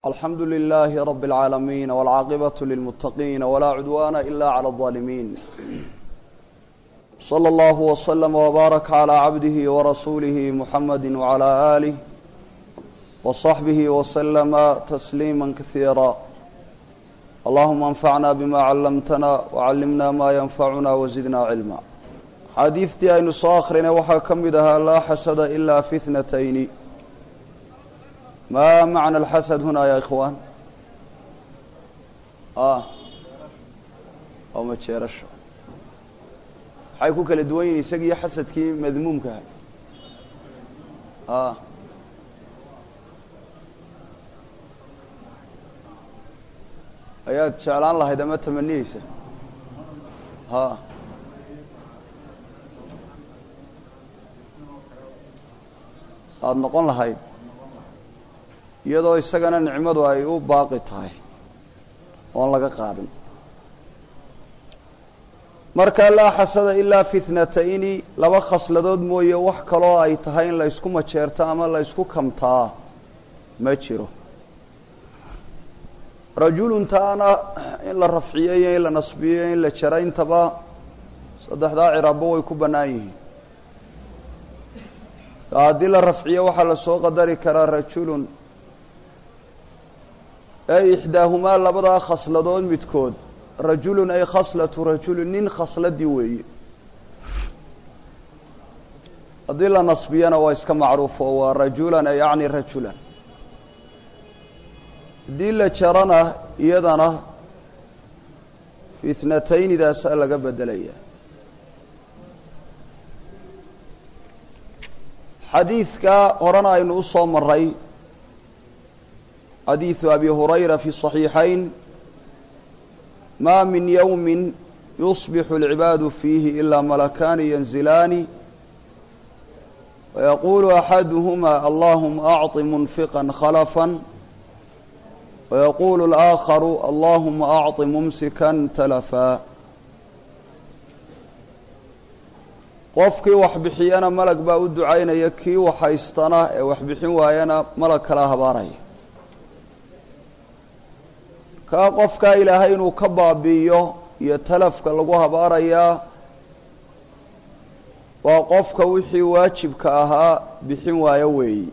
alxamdu lilaahi rabi اlcaalamiin wاlcaaqibatu lilmuttaqiin walaa cudwaana ila clى اظaalimiin slى اllahu wslama wbaaraka calى cabdihi warasuulihi muxamadi wcalى aalih wصaxbihi wslama tasliima kasiira allahuma anfacna bima callamtana wcallimna ma yanfacuna wazidna cilma xaadiidtii aynu soo akrinay waxaa ka mid ahaa laa xasada ila fi thnatayni ma macna alxasad huna ya ikhwaan waa majeerasho maxay ku kala duwan yihin isagiiyo xasadkii madmuumkaha a ayaad jeclaan lahayd ama tamaniyeysa ha aada noqon lahayd iyadoo isagana nicmadu ay u baaqi tahay oon laga qaadin marka laa xasada ilaa fitnatayni laba khasladood mooye wax kaloo ay tahay in la ysku majeerto ama la ysku kamtaa ma jiro rajulun taana in la rafciyo iyo in la nasbiyo in la jaro intaba saddexdaa ciraabba way ku bannaan yihiin haddii la rafciyo waxaa lasoo qadari karaa rajulun ay ixdaahumaa labadaa khasladood midkood rajulun ay khaslatu rajulun nin khasladii weeye haddii la nasbiyana waa iska macruufo waa rajulan ay yacni rajulan haddii la jarana iyadana fitnataynidaasaa laga bedelaya xadiidka horena aynu u soo maray xadiiثu abi hurayra fi صaxiixayn ma min ywmi yusbixu اlcibaadu fiihi ilaa malakaani yanzilaani wayaqulu axaduhuma allahuma acطi munfiqa khalafا wayaqulu اlآakharu allahuma acطi mumsikan talafa qofkii wax bixiyana malag baa u ducaynaya kii wax haystana ee wax bixin waayana malag kala habaaraya kaa qofkaa ilaahay inuu ka baabi'iyo iyo talafka lagu habaarayaa waa qofka wixii waajibka ahaa bixin waayo weeyi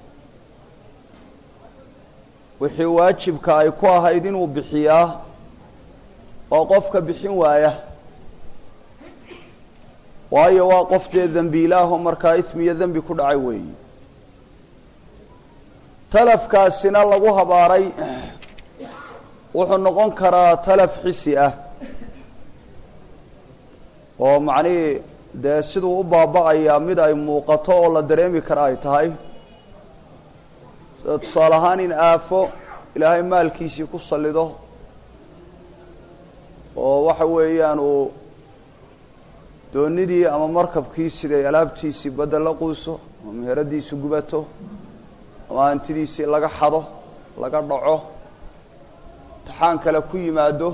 wixii waajibka ay ku ahayd inuu bixiyaa waa qofka bixin waaya waayo waa qof dee dembiilaaho markaa ismiyo dembi ku dhacay weeyi talafkaasina lagu habaaray wuxuu noqon karaa talaf xisi ah oo macnihii dee siduu u baaba-ayaa mid ay muuqato oo la dareemi kara ay tahay sida tusaale ahaan in aafo ilaahay maalkiisii ku sallido oo waxa weeyaan uu doonidii ama markabkii siday alaabtiisii badda la quuso ama meheradiisi gubato ama hantidiisii laga xado laga dhaco imtixaan kale ku yimaado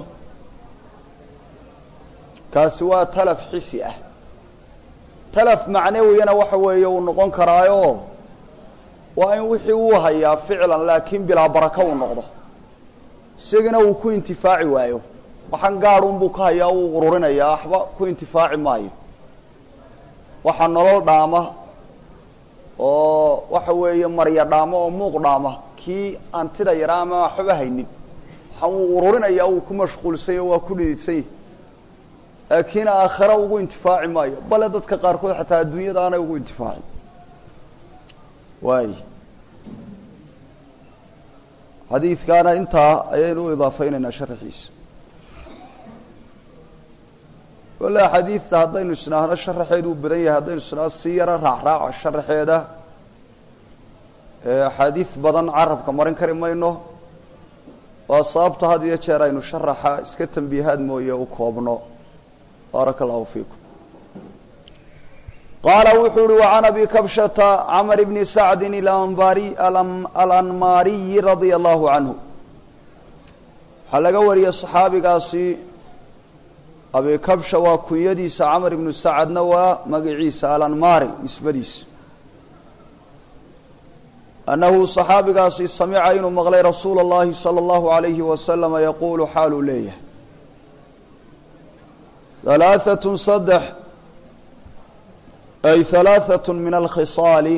kaasi waa talaf xisi ah talaf macnawiyana waxa weeye uu noqon karaayo waa in wixii uu hayaa ficlan laakiin bilaa baraka uu noqdo isagana uu ku intifaaci waayo waxaan gaadhunbuu ka hayaa uu ururinayaa waxba ku intifaaci maayo waxa nolol dhaama oo waxa weeye marya dhaamo oo muuq dhaama kii antida yaraa ama waxba haynin wuu ururinaya uu ku mashquulsanya waa ku dhididsan laakiin aakhira ugu intifaaci maayo bale dadka qaarkood xataa adduunyada aanay ugu intifaacin waay xadiidkaana intaa ayaynu u idaafeynaynaa sharaxiisa wala xadiidta haddaynu isnaahno sharaxeedu uu badan yahay haddaynu isnaahno si yaro raacraaca sharaxeeda axaadiid badan carabka marin kari mayno waa sababta had iyo jeer aynu sharaxa iska tambiihaad mooye u koobno baaraka allahu fiikum qaala wuxuu uhi wacan abi kabshata camr bni sacdin alanmaariyi radia allahu canhu waxaa laga wariyey saxaabigaasi abi kabsha waa kunyadiisa camr ibnu sacadna waa magaciisa alanmaari nisbadiisa annahu saxaabigaasi samica inuu maqlay rasuula اllahi salى اllahu عalayhi wasalama yaquulu xaaluu leeyahay halaaثatun saddex ay halaaثatun min alkhisaali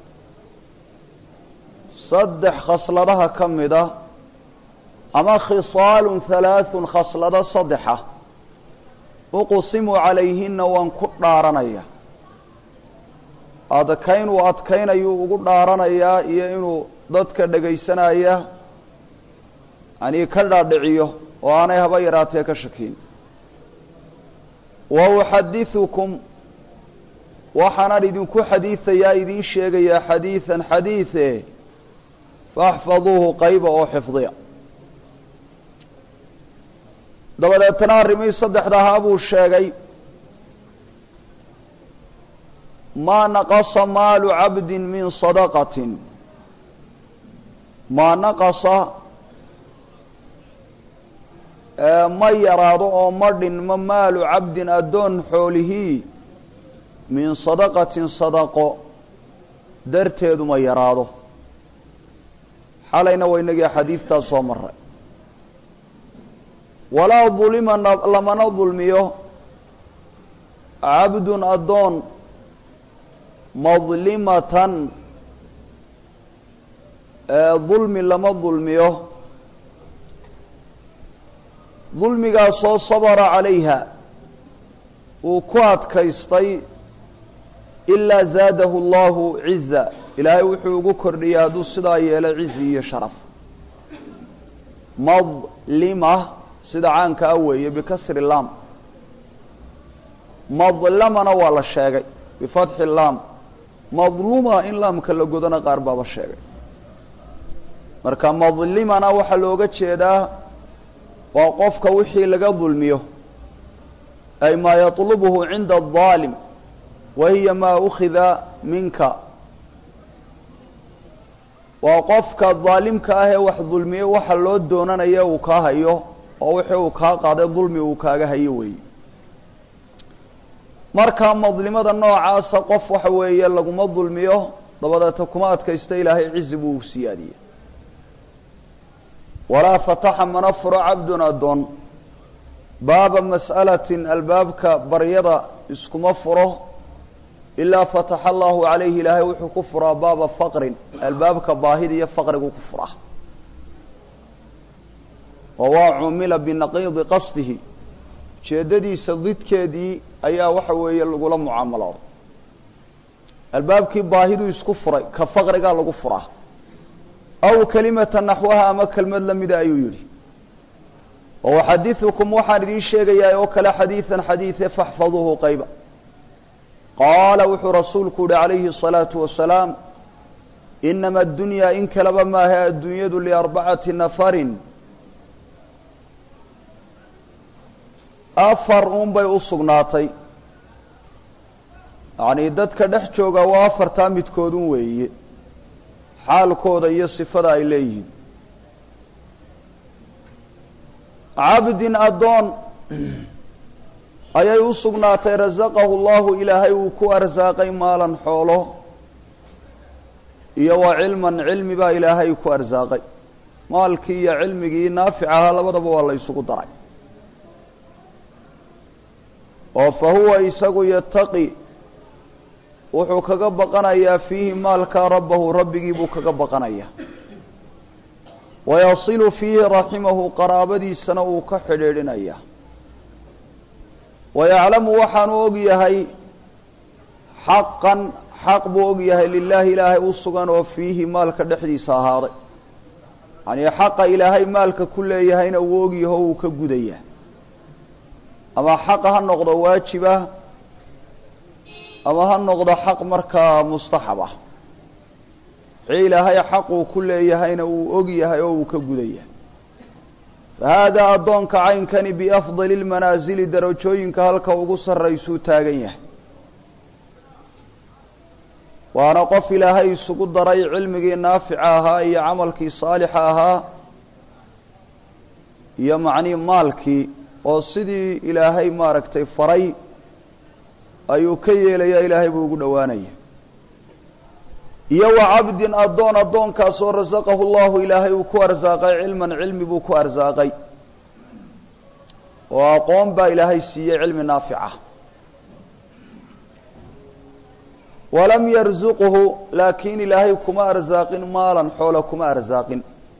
saddex khasladaha ka mida ama khisaalun halaaثun khaslado saddexa uqsimu calayhina waan ku dhaaranaya adkayn uu adkaynayuu ugu dhaaranayaa iyo inuu dadka dhegaysanaya yanii ka dhaadhiciyo oo aanay haba yaraatee ka shakiin wa uxadiثukum waxaanan idinku xadiidayaa idiin sheegayaa xadiiثan xadiiثe faاxfaduuhu qayba oo xifdiya dabadeetana arrimihii saddexdahaa buu sheegay maa naqasa maalu cabdi min sadaqatin maa naqasa ma yaraado oo ma dhinmo maalu cabdin addoon xoolihii min sadaqatin sadaqo darteedu ma yaraado xalayna waynagii xadiidtaas soo maray walaa dulima lamana dulmiyo cabdun addoon madlimatan dulmi lama dulmiyo dulmigaasoo sabara calayha uu ku adkaystay ilaa zaadahu allahu ciza ilaahay wuxuu ugu kordhiyay hadduu sidaa yeelo cizi iyo sharaf madlima sida caanka a weeye bikasri laam madlamana waa la sheegay bifatxi laam madluma in laamka la godana qaar baaba sheegay marka madlimana waxaa looga jeedaa waa qofka wixii laga dulmiyo ay maa yaطlubhu cinda الظaalim wa hiya maa ukhida minka waa qofka daalimka ah ee wax dulmiyo waxa loo doonanaya uu kaa hayo oo wixii uu kaa qaaday dulmi uu kaaga hayo weeye marka madlimada noocaasa qof waxa weeye laguma dulmiyo dabadeeta kuma adkaysta ilaahay cizi buu u siyaadiyey walaa fataxa mana furo cabdun addoon baaba mas'alatin albaabka baryada iskuma furo ilaa fataxa allahu calayhi ilaahay wuxuu ku furaa baaba faqrin albaabka baahida iyo faqrigu ku furaa oo waa cumila binaqiidi qasdihi ujeeddadiisa didkeedii ayaa waxa weeye lagula mucaamaloodo albaabkii baahiduu isku furay ka faqrigaa lagu furaa aw kelimata naxwaha ama kelmad lamida ayuu yidhi oo uxadiثukum waxaan idiin sheegayaa oo kale xadiiثan xadiiثe faxfaduuhu qayba qaala wuxuu rasuulku uhi calayhi الصalaaةu wasalaam inama اdunyaa in kaleba maahe adduunyadu liarbacati nafarin afar uun bay u sugnaatay yacnii dadka dhex jooga waa afartaa midkoodun weeye xaalkooda iyo sifada ay leeyihiin cabdin addoon ayay u sugnaatay rasaqahu llahu ilaahay uu ku arsaaqay maalan xoolo iyo wa cilman cilmi baa ilaahay ku arsaaqay maalkii iyo cilmigii naafic ahaa labadaba waa la ysugu daray oo fa huwa isagu yataqi wuxuu kaga baqanayaa fiihi maalkaa rabbahu rabbigii buu kaga baqanayaa wayasilu fiihi raximahu qaraabadiisana uu ka xidhiidhinayaa wayaclamu waxaanu og yahay xaqan xaq buu og yahay lilaahi ilaahay u sugan oo fiihi maalka dhexdiisa ahaaday yacnii xaqa ilaahay maalka ku leeyahayna uu ogyaho uu ka gudayaa ama xaq ha noqdo waajibah ama ha noqdo xaq markaa mustaxab ah wixii ilaahay xaquu ku leeyahayna uu og yahay oo uu ka gudaya fa haadaa addoonka caynkani biafdali lmanaasili darajooyinka halka ugu sarraysuu taagan yahay waana qof ilaahay isugu daray cilmigii naafica ahaa iyo camalkii saalixa ahaa iyo macnii maalkii oo sidii ilaahay maaragtay faray ayuu ka yeelayaa ilaahay buu ugu dhowaanaya iyo wa cabdin addoon addoonkaasoo rasaqahu llahu ilaahay uu ku arsaaqay cilman cilmi buu ku arsaaqay oo aqoon baa ilaahay siiyey cilmi naafica walam yarzuqhu laakiin ilaahay kuma arsaaqin maalan xoola kuma arsaaqin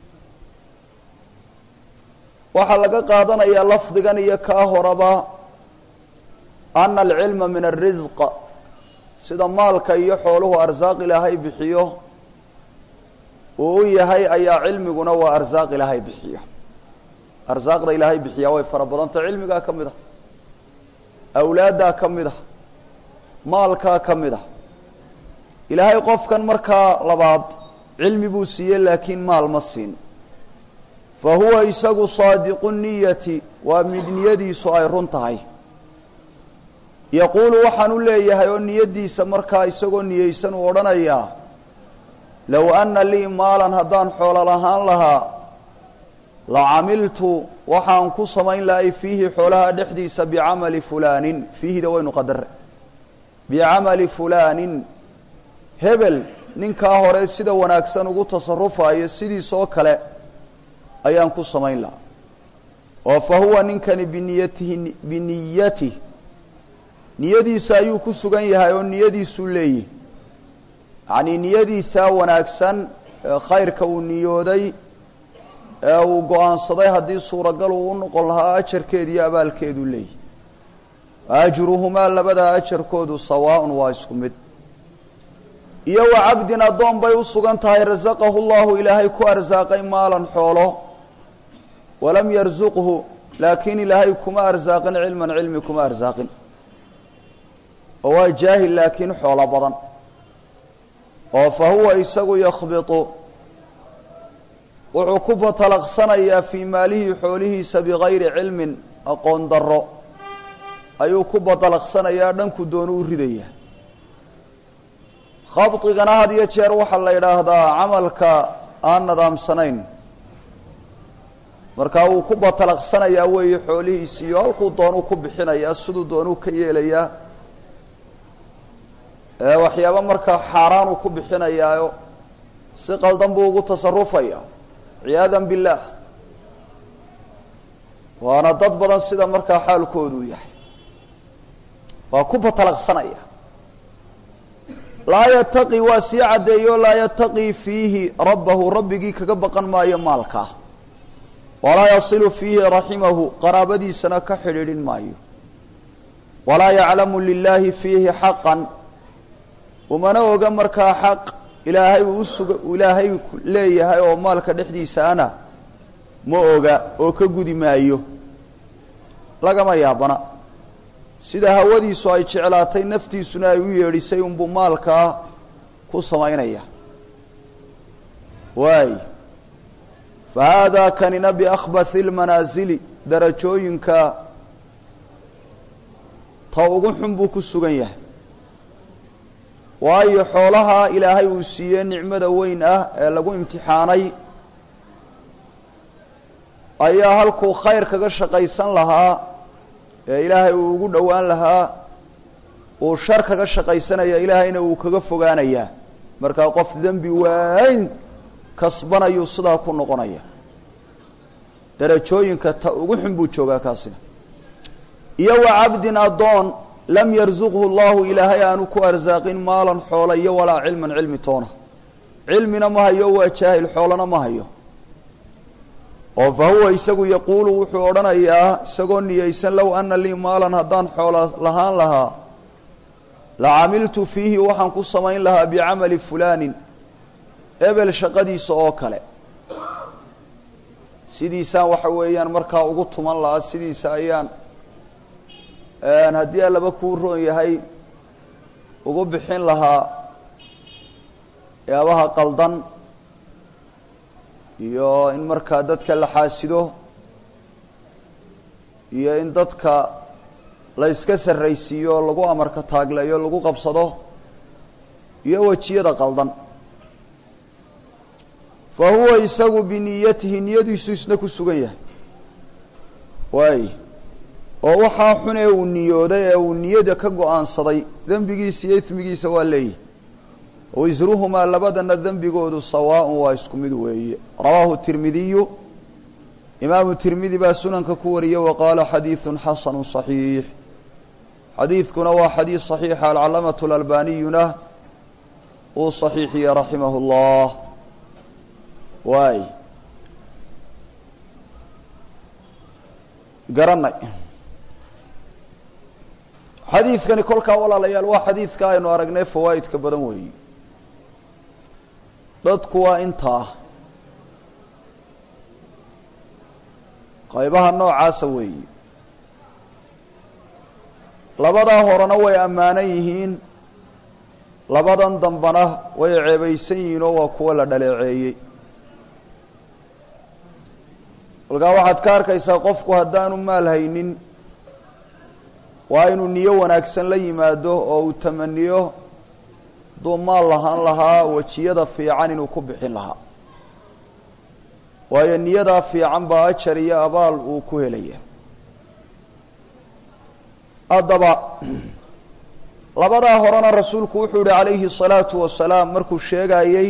waxaa laga qaadanayaa lafdigan iyo kaa horaba ana alcilma min alrisq sida maalka iyo xooluhu arsaaq ilaahay bixiyo uu u yahay ayaa cilmiguna waa arsaaq ilaahay bixiyo arsaaqda ilaahay bixiyaa way fara badanta cilmigaa ka mid ah awlaaddaa ka mid ah maalkaa ka mid ah ilaahay qofkan markaa labaad cilmi buu siiyey laakiin maal ma siin fa huwa isagu saadiqu niyati waa mid niyadiisu ay run tahay yaquulu waxaan u leeyahay oo niyaddiisa markaa isagoo niyeysan uu odhanayaa low anna lii maalan haddaan xoolo lahaan lahaa la camiltu waxaan ku samayn lahay fiihi xoolaha dhexdiisa bicamali fulaanin fiihida waynu qadare bicamali fulaanin hebel ninkaa hore sida wanaagsan ugu tasarufayo sidiisoo kale ayaan ku samayn lahaa oo fa huwa ninkani biniyatihi biniyatih niyadiisa ayuu ku sugan yahay oo niyadiisuu leeyihi yacnii niyadiisaa wanaagsan ee khayrka uu niyooday ee uu go-aansaday haddii suuragal uu u noqon lahaa ajarkeedu iyo abaalkeeduu leeyihi ajruhumaa labadaa ajarkoodu sawaaun waa isku mid iyo wa cabdin addoon bay u sugan tahay rasaqahu llahu ilaahay ku arsaaqay maalan xoolo walam yarsuqhu laakiin ilaahay kuma arsaaqin cilman cilmi kuma arsaaqin oo waa jaahil laakiin xoolo badan oo fa huwa isagu yakhbitu wuxuu ku batalaqsanayaa fii maalihi xoolihiisa bigayri cilmin aqoon darro ayuu ku batalaqsanayaa dhanku doonu u ridaya khabdigana had iyo jeer waxaa la yidhaahdaa camalka aan nadaamsanayn markaa wuu ku batalaqsanayaa weeye xoolihiisi iyo halkuu doonuu ku bixinayaa siduu doonuu ka yeelayaa waxyaaba markaa xaaraanuu ku bixinayaayo si qaldan buu ugu tasarufaya ciyaadan billaah waana dad badan sida markaa xaalkooduu yahay waa ku batalaqsanaya laa yataqi waa sii caddeeyo laa yataqii fiihi rabbahu rabbigii kaga baqan maayo maalkaa walaa yasilu fiihi raximahu qaraabadiisana ka xidhiidhin maayo walaa yaclamu lilaahi fiihi xaqan umana oga markaa xaq ilaahay uu usuga ilaahay leeyahay oo maalka dhexdiisaana ma oga oo ka gudi maayo lagama yaabana sida hawadiisu ay jeclaatay naftiisuna ay u yeedhisay unbuu maalkaa ku samaynaya waay fa haadaa kanina biakhbathi lmanaasili darajooyinka ta ugu xun buu ku sugan yahay waayo xoolaha ilaahay uu siiyey nicmada weyn ah ee lagu imtixaanay ayaa halkuu khayr kaga shaqaysan lahaa ee ilaahay uu ugu dhowaan lahaa uu shar kaga shaqaysanaya ilaahayna uu kaga fogaanayaa markaa qof dembi waayn kasbanayuu sidaa ku noqonaya darajooyinka ta ugu xun buu joogaa kaasina iyo wa cabdin addoon lam yarsuqhu llahu ilaahay aanu ku arsaaqin maalan xoola iyo walaa cilman cilmi toona cilmina ma hayo waa jaahil xoolana ma hayo oo fa huwa isagu yaquulu wuxuu odhanayaa isagoo niyeysan low ana lii maalan haddaan xoola lahaan lahaa la camiltu fiihi waxaan ku samayn lahaa bicamali fulaanin ebel shaqadiisa oo kale sidiisaan waxa weeyaan markaa ugu tuman lahaa sidiisa ayaan haddii allaba kuu roon yahay ugu bixin lahaa yaabaha qaldan iyo in markaa dadka la xaasido iyo in dadka la yska sarraysiiyo lagu amarka taagleeyo lagu qabsado iyo wejiyada qaldan fa huwa isagu biniyatihi niyadiisu isna ku sugan yahay waay oo waxaa xun ee uu niyooday ee uu niyada ka go-aansaday dembigiisa iyo ismigiisa waa leeyahy wisruhumaa labadana dembigoodu sawaaءun waa isku mid weeye rawaahu tirmidiyu imaamu tirmidi baa sunanka ku wariyey wa qaala xadiiثu xasanu صaxiix xadiidkuna waa xadiid صaxiixa alcalamaةu اlalbaniyuna uu صaxiixiye raximah اllah waay garanay xadiidkani kolkaa walaalayaal waa xadiidka aynu aragnay fawaa'idka badan weeyi dadku waa intaa qaybaha noocaasa weeyi labadaa horena way ammaanan yihiin labadan dambana way ceebaysan yihiin oo waa kuwo la dhaleeceeyey kolkaa waxaad ka arkaysaa qofku haddaanu maal haynin waa inuu niyo wanaagsan la yimaado oo uu tamaniyo hadduu maal lahaan lahaa wejiyada fiican inuu ku bixin lahaa waayo niyadaa fiican baa ajar iyo abaal uu ku helaya haddaba labadaa horena rasuulku wuxuu yihi calayhi الsalaatu wasalaam markuu sheegayey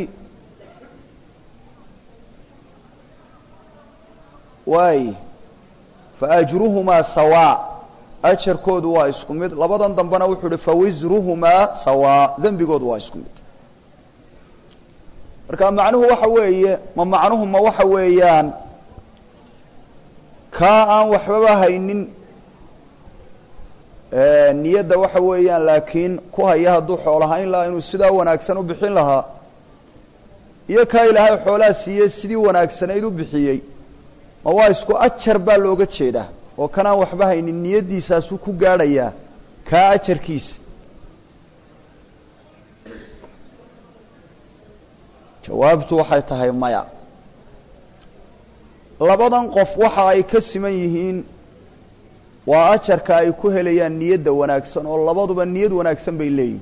waay faajruhumaa sawaa ajarkoodu waa isku mid labadan dambena wuxuu uhi fawisruhumaa sawaa dembigoodu waa isku mid marka macnuhu waxa weeye ma macnuhu ma waxa weeyaan kaa aan waxbaba haynin niyadda waxa weeyaan laakiin ku haya hadduu xoolahayn lahaa inuu sidaa wanaagsan u bixin lahaa iyo kaa ilaahay xoolaa siiyey sidii wanaagsanayd u bixiyey ma waa isku ajar baa looga jeedaa oo kanaan waxba haynin niyaddiisaasuu ku gaadhayaa kaa ajarkiisa jawaabtu waxay tahay maya labadan qof waxa ay ka siman yihiin waa ajarka ay ku helayaan niyadda wanaagsan oo labaduba niyad wanaagsan bay leeyihin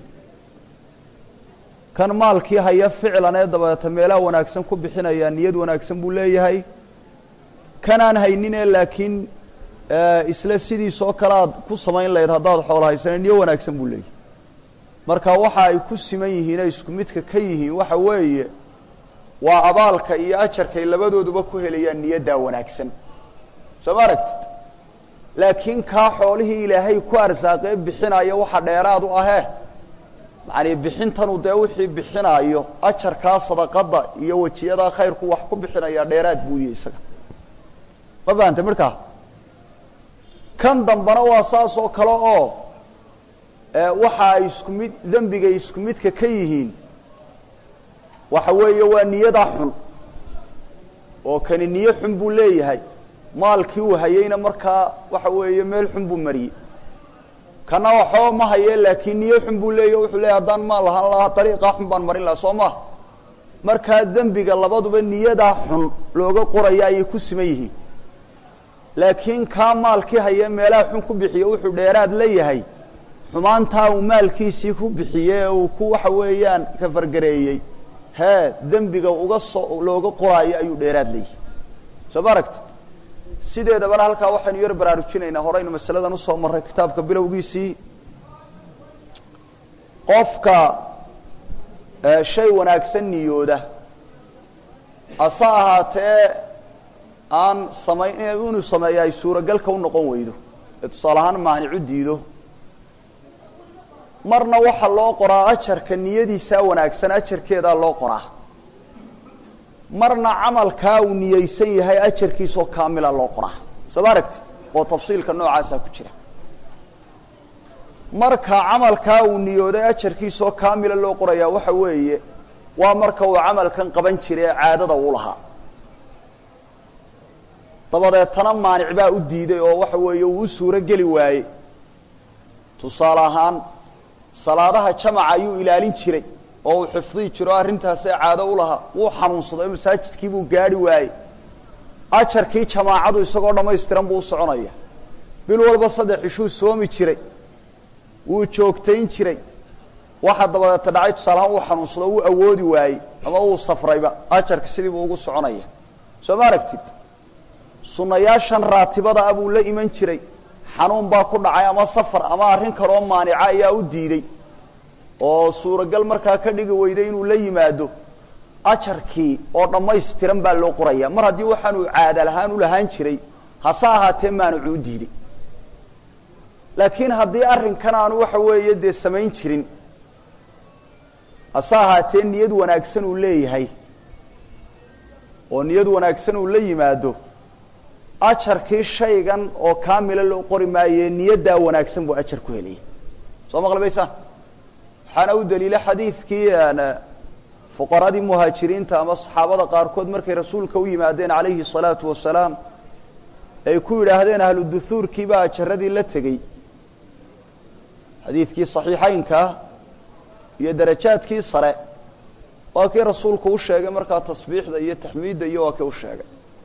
kan maalkii haya ficlan ee dabadeeta meelaha wanaagsan ku bixinayaa niyad wanaagsan buu leeyahay kanaan hayninee laakiin isla sidiisoo kale aad ku samayn lahayd haddaad xoolo haysana niyo wanaagsan buu leeyahay marka waxa ay ku siman yihiinee isku midka ka yihiin waxa weeye waa abaalka iyo ajarkay labadooduba ku helayaan niyaddaa wanaagsan soo ma aragtid laakiin kaa xoolihii ilaahay ku arsaaqee bixinaayo waxa dheeraad u ahee macanii bixintanu dee wixii bixinaayo ajarkaa sadaqadda iyo wejiyadaa khayrku wax ku bixinaya dheeraad buu yihi isaga ma fahantay markaa kan dambana waa saas oo kale oo waxa ay isku mid dembigay isku midka ka yihiin waxa weeye waa niyadaa xun oo kani niyo xun buu leeyahay maalkii uu hayeyna markaa waxa weeye meel xun buu mariyey kana waxba ma haye laakiin niyo xun buu leeyahy wuxuu leeyahy haddaan maal lahaan lahaa dariiqaa xun baan marin lahaa soo ma markaa dembiga labaduba niyadaa xun looga qoraya ayay ku siman yihiin laakiin kaa maalkii haye meelaha xun ku bixiye wuxuu dheeraad la yahay xumaantaa uu maalkiisii ku bixiyey ee uu ku waxa weeyaan kafargareeyey hee dembiga uga soo looga qoraayo ayuu dheeraad leeyahay soo ma aragtid sideedabana halkaa waxaynu yar baraarujinaynaa horeynu masaladan usoo marray kitaabka bilowgiisii qofka shay wanaagsan niyooda hase ahaatee aan samayn inuu sameeya ay suuragalka u noqon weydo ee tusaale ahaan maanicu diido marna waxaa loo qoraa ajarka niyadiisaa wanaagsan ajarkeedaa loo qoraa marna camalkaa uu niyeysan yahay ajarkiisoo kaamila loo qoraa soo ma aragti oo tafsiilka noocaasaa ku jira marka camalkaa uu niyooday ajarkiisoo kaamila loo qorayaa waxa weeye waa marka uu camalkan qaban jiray ee caadada uu lahaa dabadeetana maanic baa u diiday oo waxa weeye uu u suuro geli waayey tusaale ahaan salaadaha jamaca ayuu ilaalin jiray oo uu xifdihi jiro arrintaasee caado u lahaa wuu xanuunsaday masaajidkii buu gaadhi waayey ajarkii jamaacadu isagoo dhammaystiran buu u soconaya bil walba saddex ishuu soomi jiray wuu joogtayn jiray waxa dabadeeta dhacay tusaalahaan uu xanuunsado wuu awoodi waayey ama uu safrayba ajarka sidii buu ugu soconaya soo ma aragtid sunnayaashan raatibada ah buu la iman jiray xanuun baa ku dhacay ama safar ama arrin kaloo maanica ayaa u diiday oo suuragal markaa ka dhigi weyday inuu la yimaado ajarkii oo dhammaystiran baa loo qoraya mar haddii waxaanuu caada lahaan u lahaan jiray hase ahaatee maanucu u diiday laakiin haddii arrinkan aanu waxa weeye dee samayn jirin hase ahaatee niyad wanaagsan uu leeyahay oo niyad wanaagsan uu la yimaado ajarkii shaygan oo kaamila loo qori maaye niyaddaa wanaagsan buu ajar ku helaya soo maqlibaysaa waxaana u daliila xadiidkii fuqaradii muhaajiriinta ama saxaabada qaarkood markay rasuulka u yimaadeen calayhi salaatu wasalaam ay ku yidhaahdeen ahlu duhuurkii baa ajaradii la tegey xadiidkii saxiixaynkaa iyo darajaadkii sare waa kii rasuulku u sheegay markaa tasbiixda iyo taxmiidda iyo waa kii u sheegay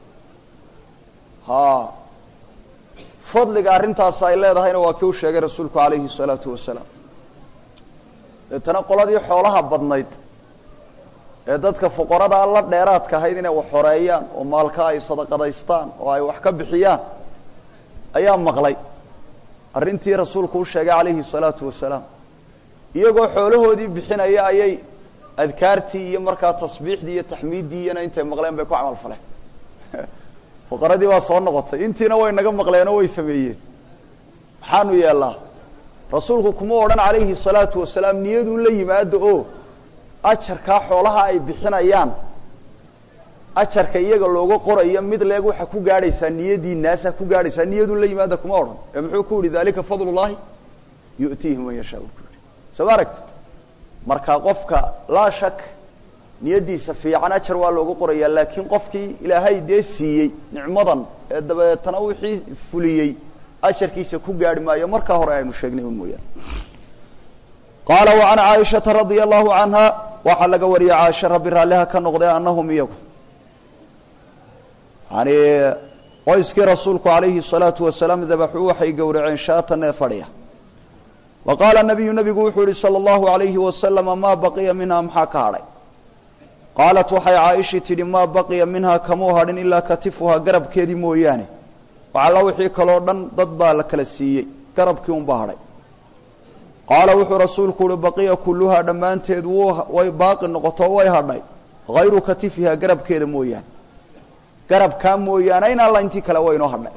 ha fadliga arrintaas ay leedahayna waa kii u sheegay rasuulku calayhi salaatu wasalaam deetana qoladii xoolaha badnayd ee dadka fuqaradaa la dheeraadka ahayd inay wax xoreeyaan oo maalka ay sadaqadaystaan oo ay wax ka bixiyaan ayaa maqlay arrintii rasuulku u sheegay calayhi salaatu wasalaam iyagoo xoolahoodii bixinaya ayay adkaartii iyo markaa tasbiixdii iyo taxmiiddii iyana intay maqleen bay ku camal faleen fuqaradii waa soo noqotay intiina way naga maqleenoo way sameeyeen maxaanu yeellaa rasuulku kuma odhan calayhi salaatu wasalaam niyaduu la yimaado oo ajarkaa xoolaha ay bixinayaan ajarka iyaga looga qorayo mid leeg waxaa ku gaadhaysaa niyadii naasa ku gaadhaysaa niyaduu la yimaada kuma odhan ee muxuu ku yihi dalika fadl llahi yu'tiihi man yashaa u ku yihi soo ma aragtid marka qofka laa shak niyaddiisa fiican ajar waa looga qorayaa laakiin qofkii ilaahay dee siiyey nicmadan ee dabeetana wixii fuliyey ajarkiisa ku gaarhi maayo markaa hore aynu sheegnay un mooyaane qaala wa can caaishata radia allahu canha waxaa laga wariyey caaisha rabbi raalliha ka noqdee annahum iyagu yani qoyskii rasuulku calayhi salaatu wasalaam dabaxuu waxay gowraceen shaatan ee fadhiya wa qaala nabiyu nabigu wuxuu yihi sala allahu alayhi wasalama maa baqiya minha maxaa ka hadhay qaalat waxay caaishii tidhi maa baqiya minhaa kamuu hadhin ilaa katifuhaa garabkeedii mooyaane waxalla wixii kaloo dhan dad baa la kala siiyey garabkii unbaa hadhay qaala wuxuu rasuulku uhi baqiya kulluhaa dhammaanteed wuu way baaqi noqoto way hadhay hayru katifihaa garabkeeda mooyaane garabkaa mooyaane in alla intii kale waynoo hadhay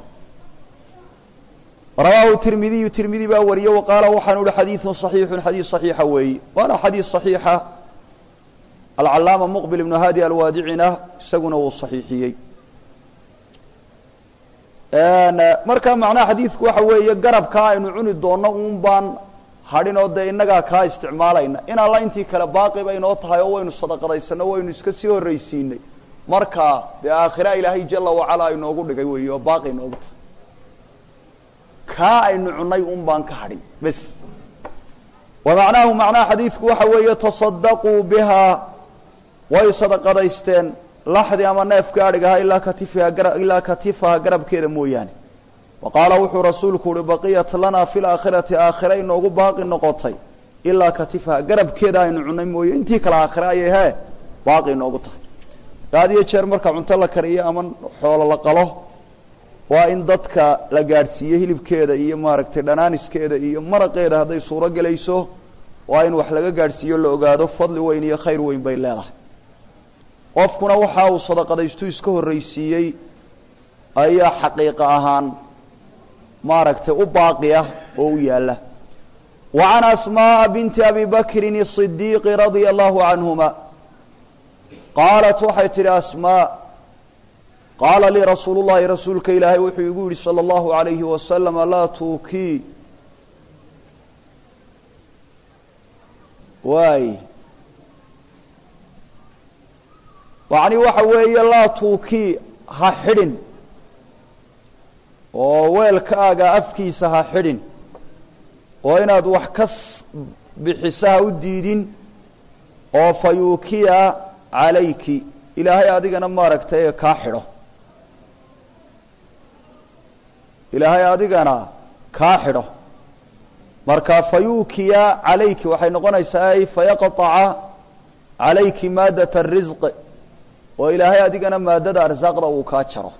rawaahu tirmidiyu tirmidi baa wariye wa qaala waxaanu uhi xadiidun صaxiixun xadiid صaxiixa weeye waana xadiid صaxiixa alcalaama muqbil ibnu hadi alwaadicina isaguna wuu saxiixiyey marka macnaha xadiidku waxa weeye garabkaa aynu cuni doonno uun baan hadhin oo dee innagaa kaa isticmaalayna in alla intii kale baaqi bay noo tahay oo waynu sadaqadaysanno waynu iska sii horraysiinay marka dee aakhira ilaahay jala wacala inoogu dhigay weeye oo baaqi inoogu tahay kaa aynu cunnay un baan ka hadhin bes wa macnaahu macnaha xadiidku waxa weeye tasadaquu bihaa way sadaqadaysteen laxdi ama neef gaadhigaha ilaa katifiha gara ilaa katifaha garabkeeda mooyaane wa qaala wuxuu rasuulku uhi baqiyat lanaa fi laakhirati aakhira inoogu baaqi noqotay ilaa katifaha garabkeeda aynu cunnay mooye intii kale aakhira ayay hee baaqi inoogu tahay had iyo jeer marka cunto la kariyo ama xoolo la qalo waa in dadka la gaadhsiiyo hilibkeeda iyo maaragtay dhanaaniskeeda iyo maraqeeda hadday suuro gelayso waa in wax laga gaadhsiiyo la ogaado fadli weyn iyo khayr weyn bay leedahay qofkuna waxa uu sadaqadaystu iska horraysiiyey ayaa xaqiiqa ahaan maaragtay u baaqi ah oo u yaalla wa can asmaaa binti abi bakrin الصidiiqi radia allahu canhuma qaalat waxay tidhi asmaa qaala lii rasuulu llahi rasuulka ilaahay wuxuu igu yidhi salى اllahu alayhi wasalama laa tuukii waay macni waxa weeye laa tuukii ha xidhin oo weelkaaga afkiisa ha xidhin oo inaad wax ka bixisa ha u diidin oo fa yuukiya calayki ilaahay adigana maaragtay kaa xidho ilaahay adigana kaa xidho marka fayuukiya calayki waxay noqonaysaa ay fayaqطaca calayki maadat الrisq oo ilaahay adigana maadada arsaaqda uu kaa jaro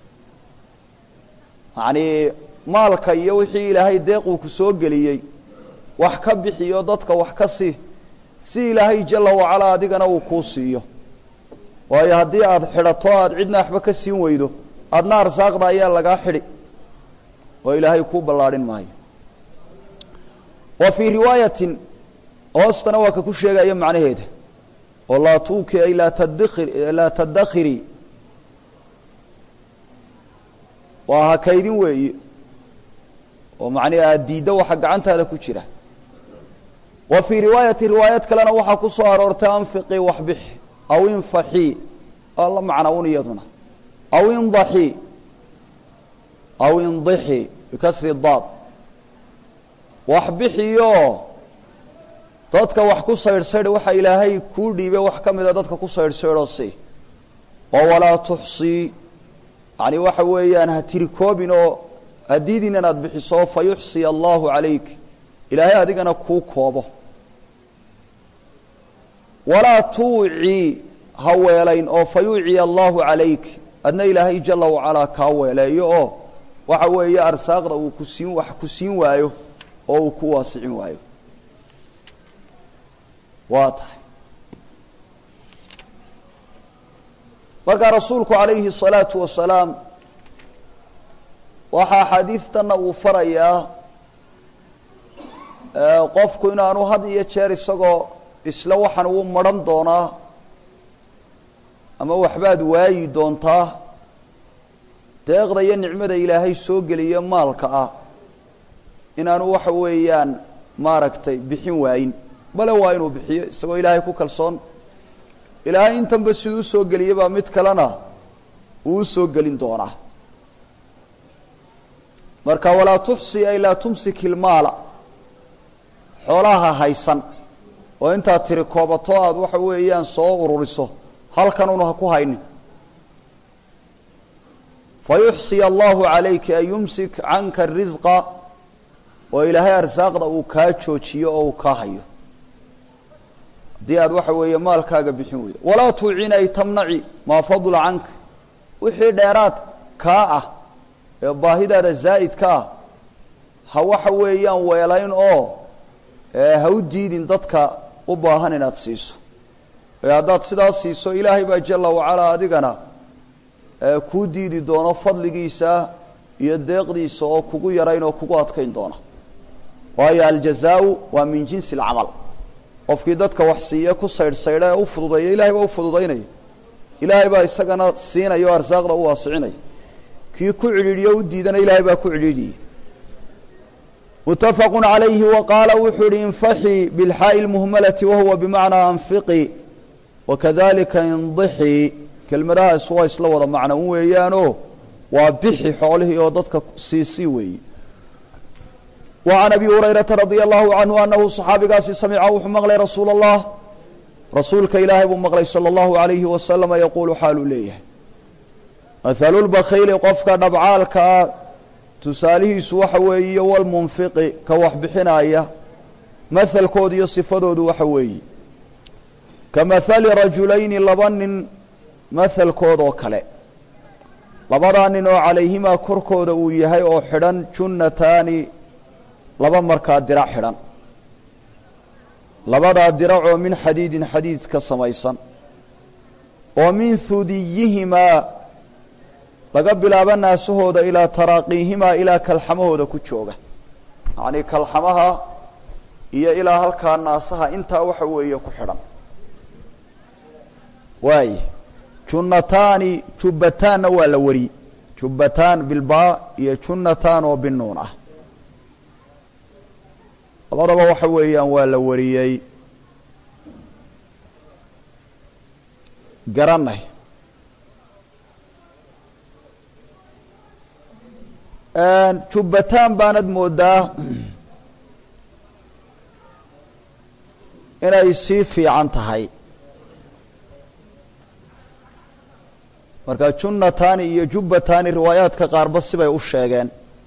yacnii maalka iyo wixii ilaahay deequu ku soo geliyey wax ka bixiyo dadka wax ka si si ilaahay jala wacalaa adigana uu kuu siiyo waayo haddii aada xidhato aada cidna waxba ka siin weydo adna arsaaqda ayaa lagaa xidhi oo ilaahay kuu ballaadhin maayo wa fii riwaayatin hoostana waa ka ku sheegaya macnaheeda oo laa tuuki ay laa tadakir laa tadakhiri waa ha kaydin weeye oo macnihi aada diiddo waxa gacantaada ku jira wa fii riwaayati riwaayad kalena waxaa ku soo aroortay anfiqii waxbix aw infaxii alla macna un iyaduna aw indaxii aw indixi bikasri daad waxbixiyo dadka wax ku saydhsaydh waxa ilaahay kuu dhiibay wax ka mida dadka ku saydhsaydhoo si oo walaa tuxsii yani waxa weeyaan ha tiri koobin oo hadiidin inaad bixiso fa yuxsiya allahu calayk ilaahay adigana kuu koobo walaa tuucii ha weelayn oo fa yuuciya allahu calayk adna ilaahay jala wacalaa kaa weeleeyo oo waxa weeye arsaaqda uu ku siin wax ku siin waayo oo uu ku waasicin waayo waa tahay markaa rasuulku calayhi الsalaatu wasalaam waxaa axaadiidtanna uu farayaa qofku inaanu had iyo jeer isagoo isla waxaan uu maran doonaa ama waxbaad waayi doontaa deeqda iyo nicmada ilaahay soo geliya maalka ah inaanu waxa weeyaan maaragtay bixin waayin bale waa inuu bixiyo isagoo ilaahay ku kalsoon ilaahay intanba siduu usoo geliyay baa mid kalena uu usoo gelin doonaa marka walaa tuxsi ay laa tumsik ilmaala xoolaha haysan oo intaad tiri koobato aada waxa weeyaan soo ururiso halkanunu ha ku haynin fa yuxsiya allahu calayka an yumsik canka risqa oo ilaahay arsaaqda uu kaa joojiyo oo uu kaa hayo haddii aad waxa weeye maalkaaga bixin weydo walaa tuucina ay tamnaci maa fadla canka wixii dheeraad kaa ah ee baahidaada zaa'idka ah ha waxa weeyaan weelayn oo ha u diidin dadka u baahan inaad siiso ee haddaad sidaas siiso ilaahay baa jala wacalaa adigana kuu diidi doono fadligiisa iyo deeqdiisa oo kugu yarayn oo kugu adkayn doona waayo aljazaau waa min jinsi alcamal qofkii dadka wax siiye ku saydhsaydha ee u fududeeya ilahay baa u fududaynaya ilaahay baa isagana siinaya oo arsaaqda u waasicinaya kii ku cidhiidhiyo u diidana ilaahay baa ku cidhiidhiyey mutafaqu calayhi wa qaala wuxuu ihi infaxii bilxaa'i lmuhmalati wahuwa bimacnaa anfiqi wakadalika indixii kelmadahaas waa isla wada macno un weeyaanoo waa bixi xoolihii oo dadka siisii weeye wa can abi hurayrata radia allahu canhu anahu saxaabigaasi samica wuxuu maqlay rasuula allah rasuulka ilaahay buu maqlay sala allahu alayhi wasalama yaquulu xaaluu leeyahay mathalulbakhayli qofka dhabcaalkaa tusaalihiisu waxa weeye walmunfiqi ka wax bixinaya mahalkooda iyo sifadoodu waxa weeye ka mahali rajulayni laba nin mahalkoodoo kale labadaa nin oo calayhimaa korkooda uu yahay oo xidhan junnataani laba markaa dirac xidhan labadaa diracoo min xadiidin xadiid ka samaysan oo min hudiyihimaa laga bilaabo naasahooda ilaa taraaqiihimaa ilaa kalxamahooda ku jooga yacnii kalxamaha iyo ilaa halkaa naasaha intaa waxa weeye ku xidhan waay junnataani jubbataanna waa la wari jubbataan bilbaa iyo junnataan oo binuun ah labadaba waxa weeyaan waa la wariyey garanay jubbataan baanad moodaa inay sii fiican tahay marka junnataani iyo jubbataani riwaayaadka qaarba sibay u sheegeen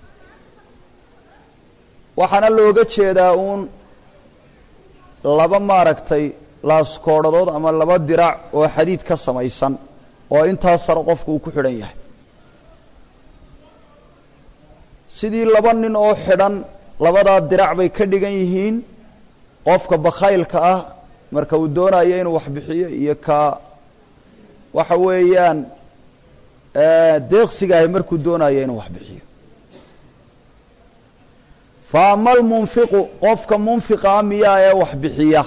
waxaana looga jeedaa uun laba maaragtay laaskoodhadood ama laba dirac oo xadiid ka samaysan oo intaas sare qofku uu ku xidhan yahay sidii laba nin oo xidhan labadaa dirac bay ka dhigan yihiin qofka bakhaylka ah marka uu doonayo inuu wax bixiyo iyo ka waxa weeyaan deeqsigaahi markuu doonayo inuu wax bixiyo fa ama almunfiqu qofka munfiqa a miyaa ee wax bixiya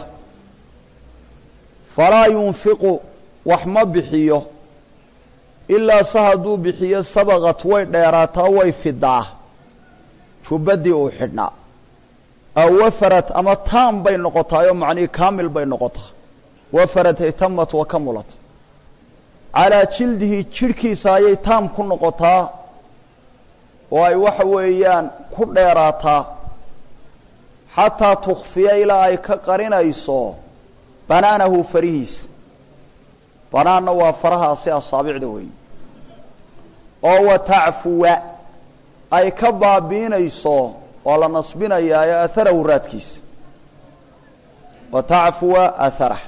falaa yunfiqu wax ma bixiyo ilaa se hadduu bixiyo sabaqat way dheeraataa way fidaa jubbadii uu xidhnaa aw wafarat ama taam bay noqotaayoo macnihii kaamil bay noqotaa wafarat ay tamat wa kamulat calaa jildihi jidhkiisa ayay taam ku noqotaa oo ay waxa weeyaan ku dheeraataa xataa tukfiya ilaa ay ka qarinayso banaanahu farihiisa banaanna waa farahaasi asaabicda weeye oo wa tacfuwa ay ka baabiinayso waa la nasbinayaa ee aharahu raadkiisa wa tacfuwa aharah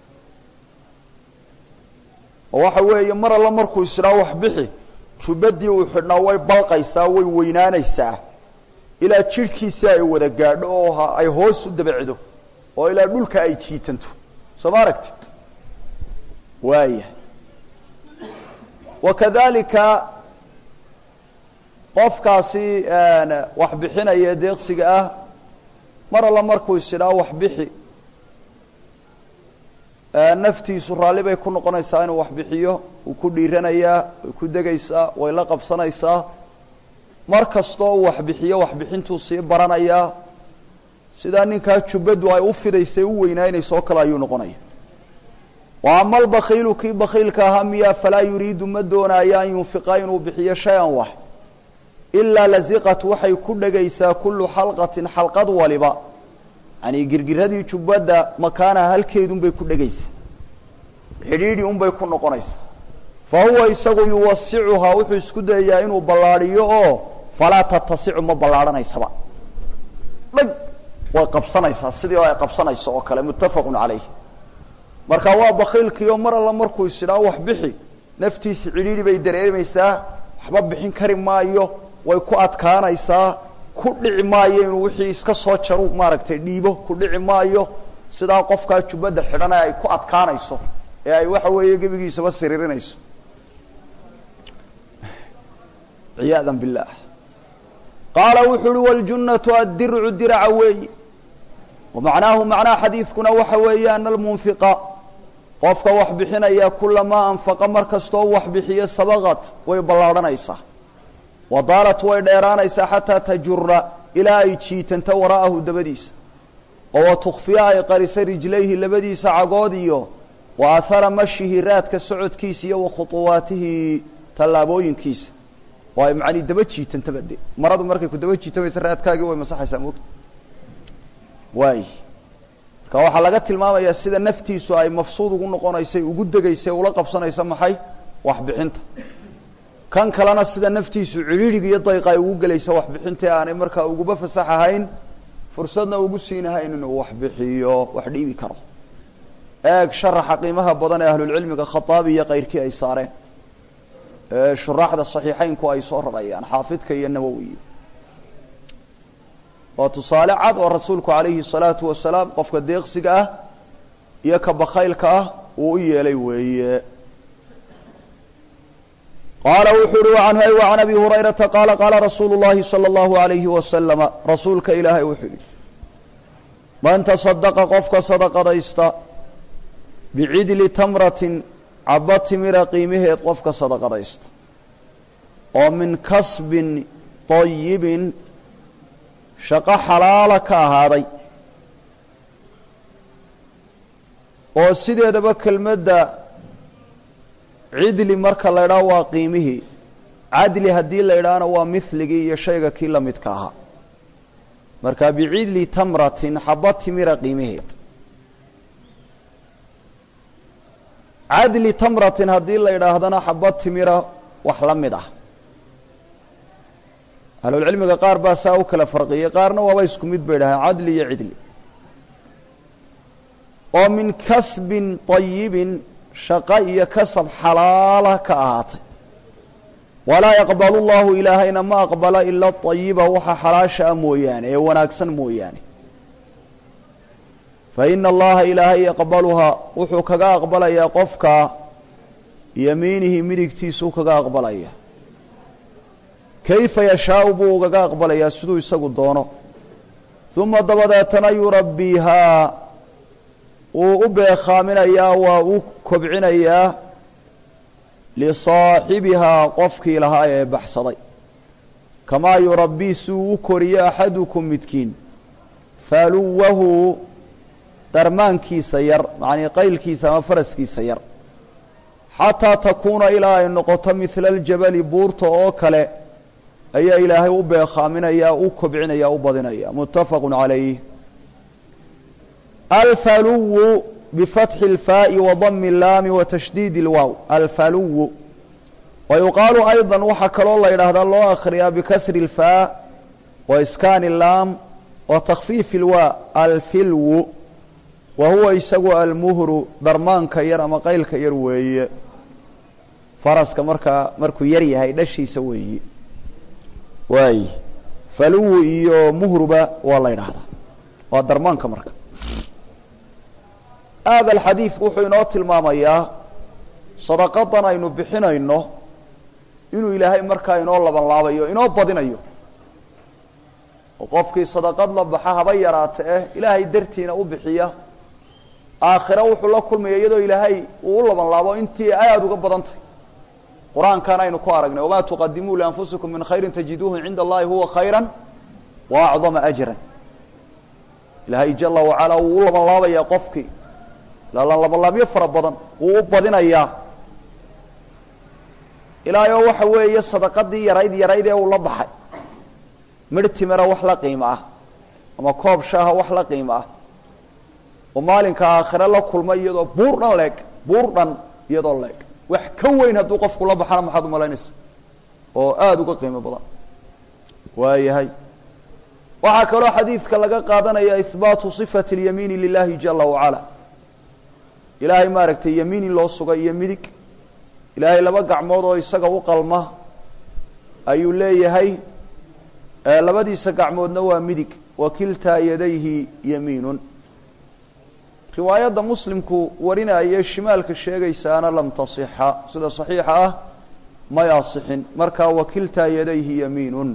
oo waxa weeye mar alla markuu isdhaa wax bixi jubbadii uu xidhnaa way balqaysaa way weynaanaysaa ilaa jidhkiisa ay wada gaadho oo ay hoos u dabacdo oo ilaa dhulka ay jiitanto soo ma aragtid waaya wa kadalika qofkaasi wax bixinaya ee deeqsiga ah mar alla markuu isidhaa wax bixi naftiisu raalli bay ku noqonaysaa inuu wax bixiyo wuu ku dhiiranayaa way ku degaysaa way la qabsanaysaa mar kastoo uu wax bixiyo waxbixintuu sii baranayaa sidaa ninkaa jubbaddu ay u fidaysay u weynaynayso oo kale ayuu noqonaya wa ama albakiilu kii bakiilka ahaa miyaa falaa yuriidu ma doonaayo an yunfiqa inuu bixiyo shay-an wax ilaa laziqat waxay ku dhegaysaa kullu xalqatin xalqad waliba yani girgiradii jubbadda makaanaha halkeedunbay ku dhegaysaa xidhiidhi unbay ku noqonaysaa fa huwa isagu yuwasicuhaa wuxuu isku dayayaa inuu ballaadhiyo oo falaa tatasicu ma ballaadhanaysaba dhag way qabsanaysaa sidii oo ay qabsanayso oo kale muttafaqun calayh marka waa bakiilkiioo mar alla markuu isidhaa wax bixi naftiisi cidhiidhi bay dareemaysaa waxba bixin kari maayo way ku adkaanaysaa ku dhici maayo inuu wixii iska soo jaru maaragtay dhiibo ku dhici maayo sidaa qofkaa jubbadda xidhana ay ku adkaanayso ee ay waxa weeye gebigiisaba siriirinayso ciyaada billaah qaala wuxuu uhi wاljunnatu addircu diraca weeyi wamacnaahu macnaha xadiidkuna waxa weeye ana almunfiqa qofka wax bixinaya kulamaa anfaqa mar kastoo wax bixiyo sabaqat way ballaadhanaysaa wadaalat way dheeraanaysaa xataa tajura ilaa ay jiitanto waraa'ahu dabadiisa oo wa tukfiya ay qarisa rijlayhi labadiisa cagood iyo wa ahara mashihi raadka socodkiisa iyo wa khuطuwaatihi tallaabooyinkiisa oo ay macanii daba jiitantaba de maradu markay ku daba jiitamaysa raadkaagii way masaxaysaa moogta waay marka waxaa laga tilmaamayaa sida naftiisu ay mafsuud ugu noqonaysay ugu degaysay ula qabsanaysa maxay waxbixinta kan kalena sida naftiisu cidhiidhiga iyo dayqa ay ugu gelaysa waxbixinta aanay markaa uguba fasax ahayn fursadna ugu siinahayn inuu waxbixiyo wax dhiibi karo eeg sharaxa qiimaha badan ee ahlulcilmiga khataabi iyo kayrkii ay saareen shuraaxda saxiixeynku ay soo rarayaan xaafidka iyo nawowi waa tusaale cad oo rasuulku calayhi salaatu wasalaam qofka deeqsiga ah iyo ka bakaylka ah uu u yeelay weeye qaala wuxuu uhi anhu وعan abi hurayrata qaala qaala rasuulu الlahi salى الlahu عalayhi wasalama rasuulka ilaahay wuxuu yihi man taصadaqa qofka sadaqadaysta bicidli tamratin caba timira qiimaheed qofka sadaqadaysta oo min kasbin طayibin shaqo xalaala ka ahaaday oo sideedaba kelmadda cidli marka la idhaho waa qiimihii cadli haddii la idhaahna waa miligii iyo shayga kii la midka ahaa marka bicidli tamratin xaba timira qiimaheed cadli tamratin haddii la idhaahdana xaba timira wax la mid ah ahlulcilmiga qaar baa saa u kala farqiyey qaarna waaba isku mid bay dhahaan cadli iyo cidli oo min kasbin طayibin shaqo iyo kasab xalaala ka ahaatay walaa yaqbalu llahu ilaahayna ma aqbala ila ayiba waxa xalaasha a mooyaane ee wanaagsan mooyaane fa ina allaha ilaahay yaqbaluhaa wuxuu kaga aqbalayaa qofka yamiinihi midigtiisuu kaga aqbalaya kayfa yashaau buu ugaga aqbalayaa siduu isagu doono uma dabadeetana yurabbiihaa wuu u beekhaaminayaa waa u kobcinayaa lisaaxibihaa qofkii lahaa ee baxsaday kamaa yurabbii siduu u koriyo axadukum midkiin faluwahu darmaankiisa yar macnii qaylkiisa ama faraskiisa yar xataa takuuna ilaa ay noqoto midla aljabali buurta oo kale ayaa ilaahay u beekhaaminaya u kobcinaya u badinaya muttafaqu calayh alfaluwu bifatxi اlfaaءi wadami اllaami wa tashdiidi اlwaaw alfaluwu wa yuqaalu ayضa waxaa kaloo la yidhaahdaa loo akhriyaa bikasri اlfaa wa iskaani اllaam wa takfiifi اlwaa alfilwu wa huwa isagu almuhru darmaanka yar ama qaylka yar weeye faraska markaa markuu yar yahay dhashiisa weeyi waay faluwu iyo muhruba waa la yidhaahdaa waa darmaanka marka aada alxadiid wuxuu inoo tilmaamayaa sadaqadan aynu bixinayno inuu ilaahay markaa inoo laban laabayo inoo badinayo oo qofkii sadaqad la baxa haba yaraata eh ilaahay dartiina u bixiya aakhira wuxuu la kulmaya iyadoo ilaahay uu u laban laabo intii aada uga badan tahy qur-aankan aynu ku aragnay wamaa tuqadimuu lianfusikum min khayrin tajiduuhu cinda allahi huwa khayra wa acdama ajran ilaahay jala wacalaa wuu u laban laabayaa qofkii laalan labanlaabyo fara badan wuu u badinayaa ilaayoo waxa weeye sadaqadii yarayd yarayd ee uu la baxay midh timira wax la qiimo ah ama koob shaaha wax la qiimo ah oo maalinka aakhire la kulmay iyadoo buur dhan leeg buur dhan iyadoo leeg wax ka weyn hadduu qofku la baxana maxaad umalaynaysa oo aada uga qiimo badan waayahay waxaa kaloo xadiidka laga qaadanaya ihbaatu sifati اlyamiini lilahi jala wacala ilaahay maaragtay yamiin in loo sugay iyo midig ilaahay laba gacmood oo isaga u qalma ayuu leeyahay labadiisa gacmoodna waa midig wa kiltaa yadayhi yamiinun riwaayadda muslimku warinaya shimaalka sheegaysaana lam tasixa sida saxiixa ah may asixin markaa wa kiltaa yadayhi yamiinun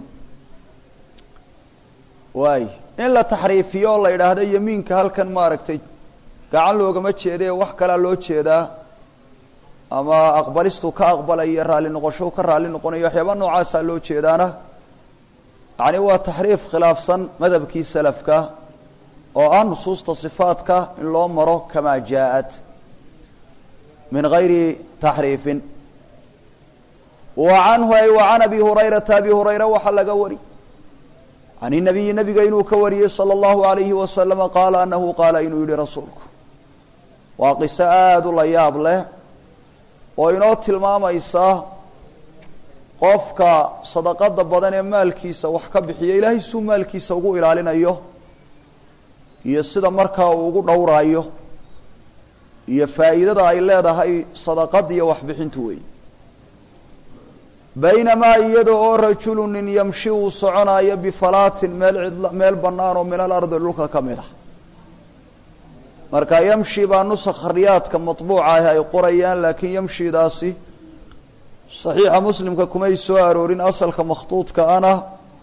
waay in la taxriifiyo oo la yidhaahdo yamiinka halkan maaragtay gacan loogama jeedee wax kalaa loo jeedaa ama aqbalistuu ka aqbalaya raalli noqoshou ka raalli noqonayo waxyaaba noocaasaa loo jeedaana yacni waa taxriif khilaafsan madhabkii salafka oo ah nusuusta sifaadka in loo maro kamaa jaa-at min gayri taxriifin wa canhu ay wa can abi hurayrata abi hurayra waxaa laga wari can inabiyi nabiga inuu ka wariyey salى اllahu alayhi wasalama qaala anahu qaala inuu yihi rasuulku waa qiso aada u la yaab leh oo inoo tilmaamaysa qofka sadaqada badan ee maalkiisa wax ka bixiya ilaahay suu maalkiisa ugu ilaalinayo iyo sida markaa uu ugu dhowraayo iyo faa'iidada ay leedahay sadaqad iyo waxbixintu wey baynamaa iyada oo rajulu nin yamshi uu soconaayo bifalaatin meel cidl meel bannaan oo min alardi dhulka ka mid ah marka yamshi baa nusakha riyaadka matbuuca ah ay qorayaan laakiin yamshidaasi saxiixa muslimka kumay soo aroorin asalka makhtuudka ana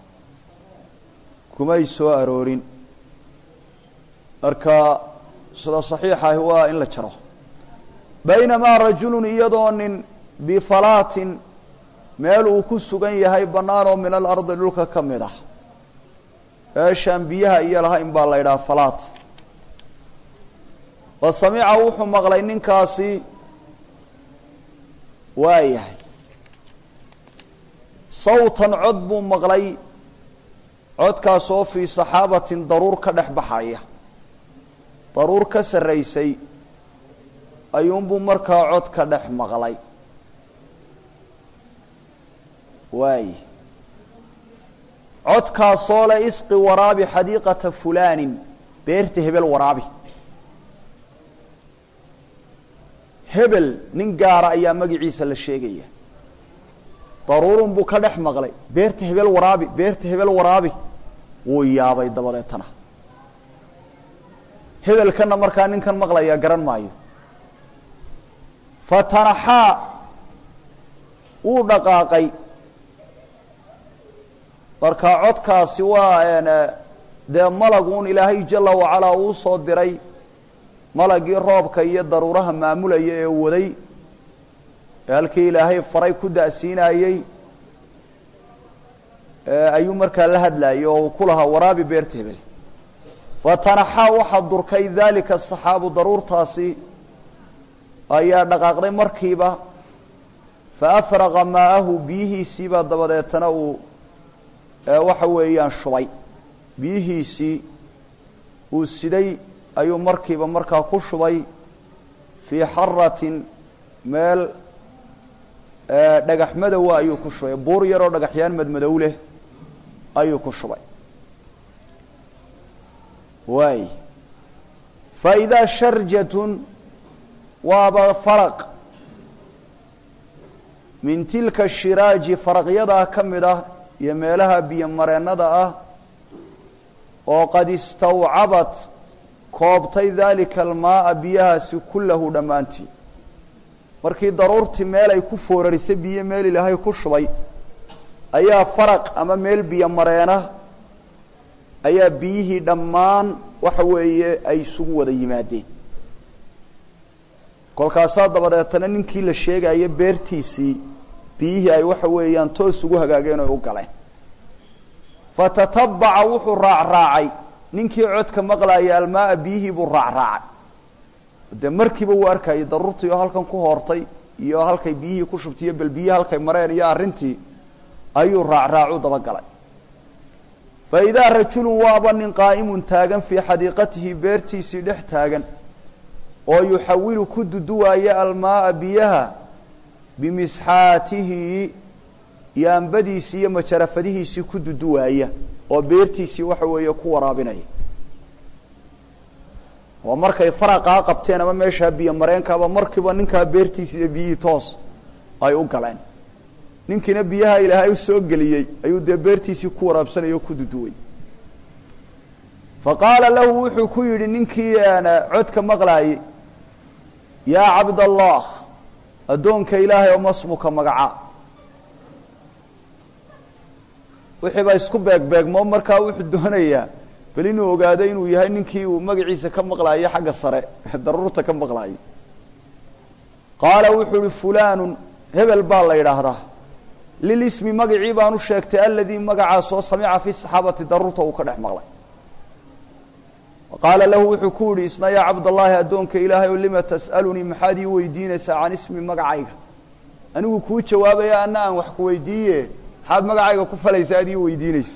kumay soo aroorin marka sida saxiixa ahi waa in la jaro baynamaa rajulun iyadoo nin bifalaatin meel uu ku sugan yahay bannaan oo min alardi dhulka ka mid ah meeshaan biyaha iyo lahayn baa la yidhaha falaat wa samica wuxuu maqlay ninkaasi waa yahay sawtan cod buu maqlay codkaas oo fii saxaabatin daruur ka dhex baxaya daruur ka sarraysay ayuunbuu markaa cod ka dhex maqlay waay codkaasoo le isqi waraabi xadiiqata fulaanin beerta hebel waraabi hebel nin gaara ayaa magaciisa la sheegaya daruurun buu ka dhex maqlay beerta hebel waraabi beerta hebel waraabi wuu yaabay dabadeetana hebelkanna markaa ninkan maqlaya garan maayo fatanaxaa wuu dhaqaaqay markaa codkaasi waa dee malaguun ilaahay jala wacalaa uu soo diray malagii roobka iyo daruuraha maamulaya ee waday ee halkii ilaahay faray ku da'siinayey ayuu markaa la hadlayay oo uu ku lahaa waraabi beerta hebel fatanaxaa waxaa durkay daalika saxaabu daruurtaasi ayaa dhaqaaqday markiiba fa afraqa maa'ahu biyihiisiibaa dabadeetana uu waxa weeyaan shubay biyihiisii uu siday ayuu markiiba markaa ku shubay fii xaratin meel dhagax madowa ayuu ku shubay buur yaroo dhagaxyaan madmadow leh ayuu ku shubay waay fa idaa sharjatun waaba faraq min tilka shiraaji faraqyadaa ka mid ah iyo meelaha biyo mareennada ah oo qad istawcabat koobtay daalika almaaa biyahaasi kullahu dhammaantii markii daruurtii meel ay ku foorarisay biyo meel ilaahay ku shubay ayaa faraq ama meel biyo mareena ayaa biyihii dhammaan waxa weeye ay isugu wada yimaadeen kolkaasaa dabadeetana ninkii la sheegaya beertiisii biyihii ay waxa weeyaan toos ugu hagaageen oy u galeen fatatabaca wuxuu raacraacay ninkii codka maqlaaya almaaa biyihii buu raacraacay dee markiiba wuu arkayay daruurtii oo halkan ku hoortay iyo halkay biyihii ku shubtay iyo bal biyihi halkay mareen iyo arrintii ayuu raacraacu dabagalay fa idaa rajulun waaba nin qaa'imun taagan fii xadiiqatihi beertiisii dhex taagan oo yuxawilu ku duduwaaya almaaa biyaha bimisxaatihi yaambadiisii iyo majarafadihiisii ku duduwaaya oo beertiisii waxa weeye ku waraabinaya oo markay faraqaa qabteen ama meeshaa biyo mareenkaaba markiiba ninkaa beertiisi iyo biyihii toos ay u galeen ninkiina biyaha ilaahay u soo geliyey ayuu dee beertiisii ku waraabsanaya oo ku duduway fa qaala lahu wuxuu ku yidhi ninkii codka maqlaayey yaa cabdallah addoonka ilaahay oo masmuka magaca wixii baa isku beegbeegmo markaa wuxuu doonayaa bal inuu ogaado inuu yahay ninkii uu magaciisa ka maqlaayo xagga sare daruurta ka maqlaayo qaala wuxuu uhi fulaanun hebel baa la yidhaahdaa lilismi magacii baan u sheegtay aladii magacaas oo samica fi saxaabati daruurta uu ka dhex maqlay qaala lahu wuxuu ku yihi isna yaa cabdallaahi addoonka ilaahay o lima tas'alunii maxaad ii weydiinaysaa can ismi magacayga anigu kuu jawaabaya ana aan wax ku weydiiye maxaad magacayga ku falaysa aad ii weydiinaysa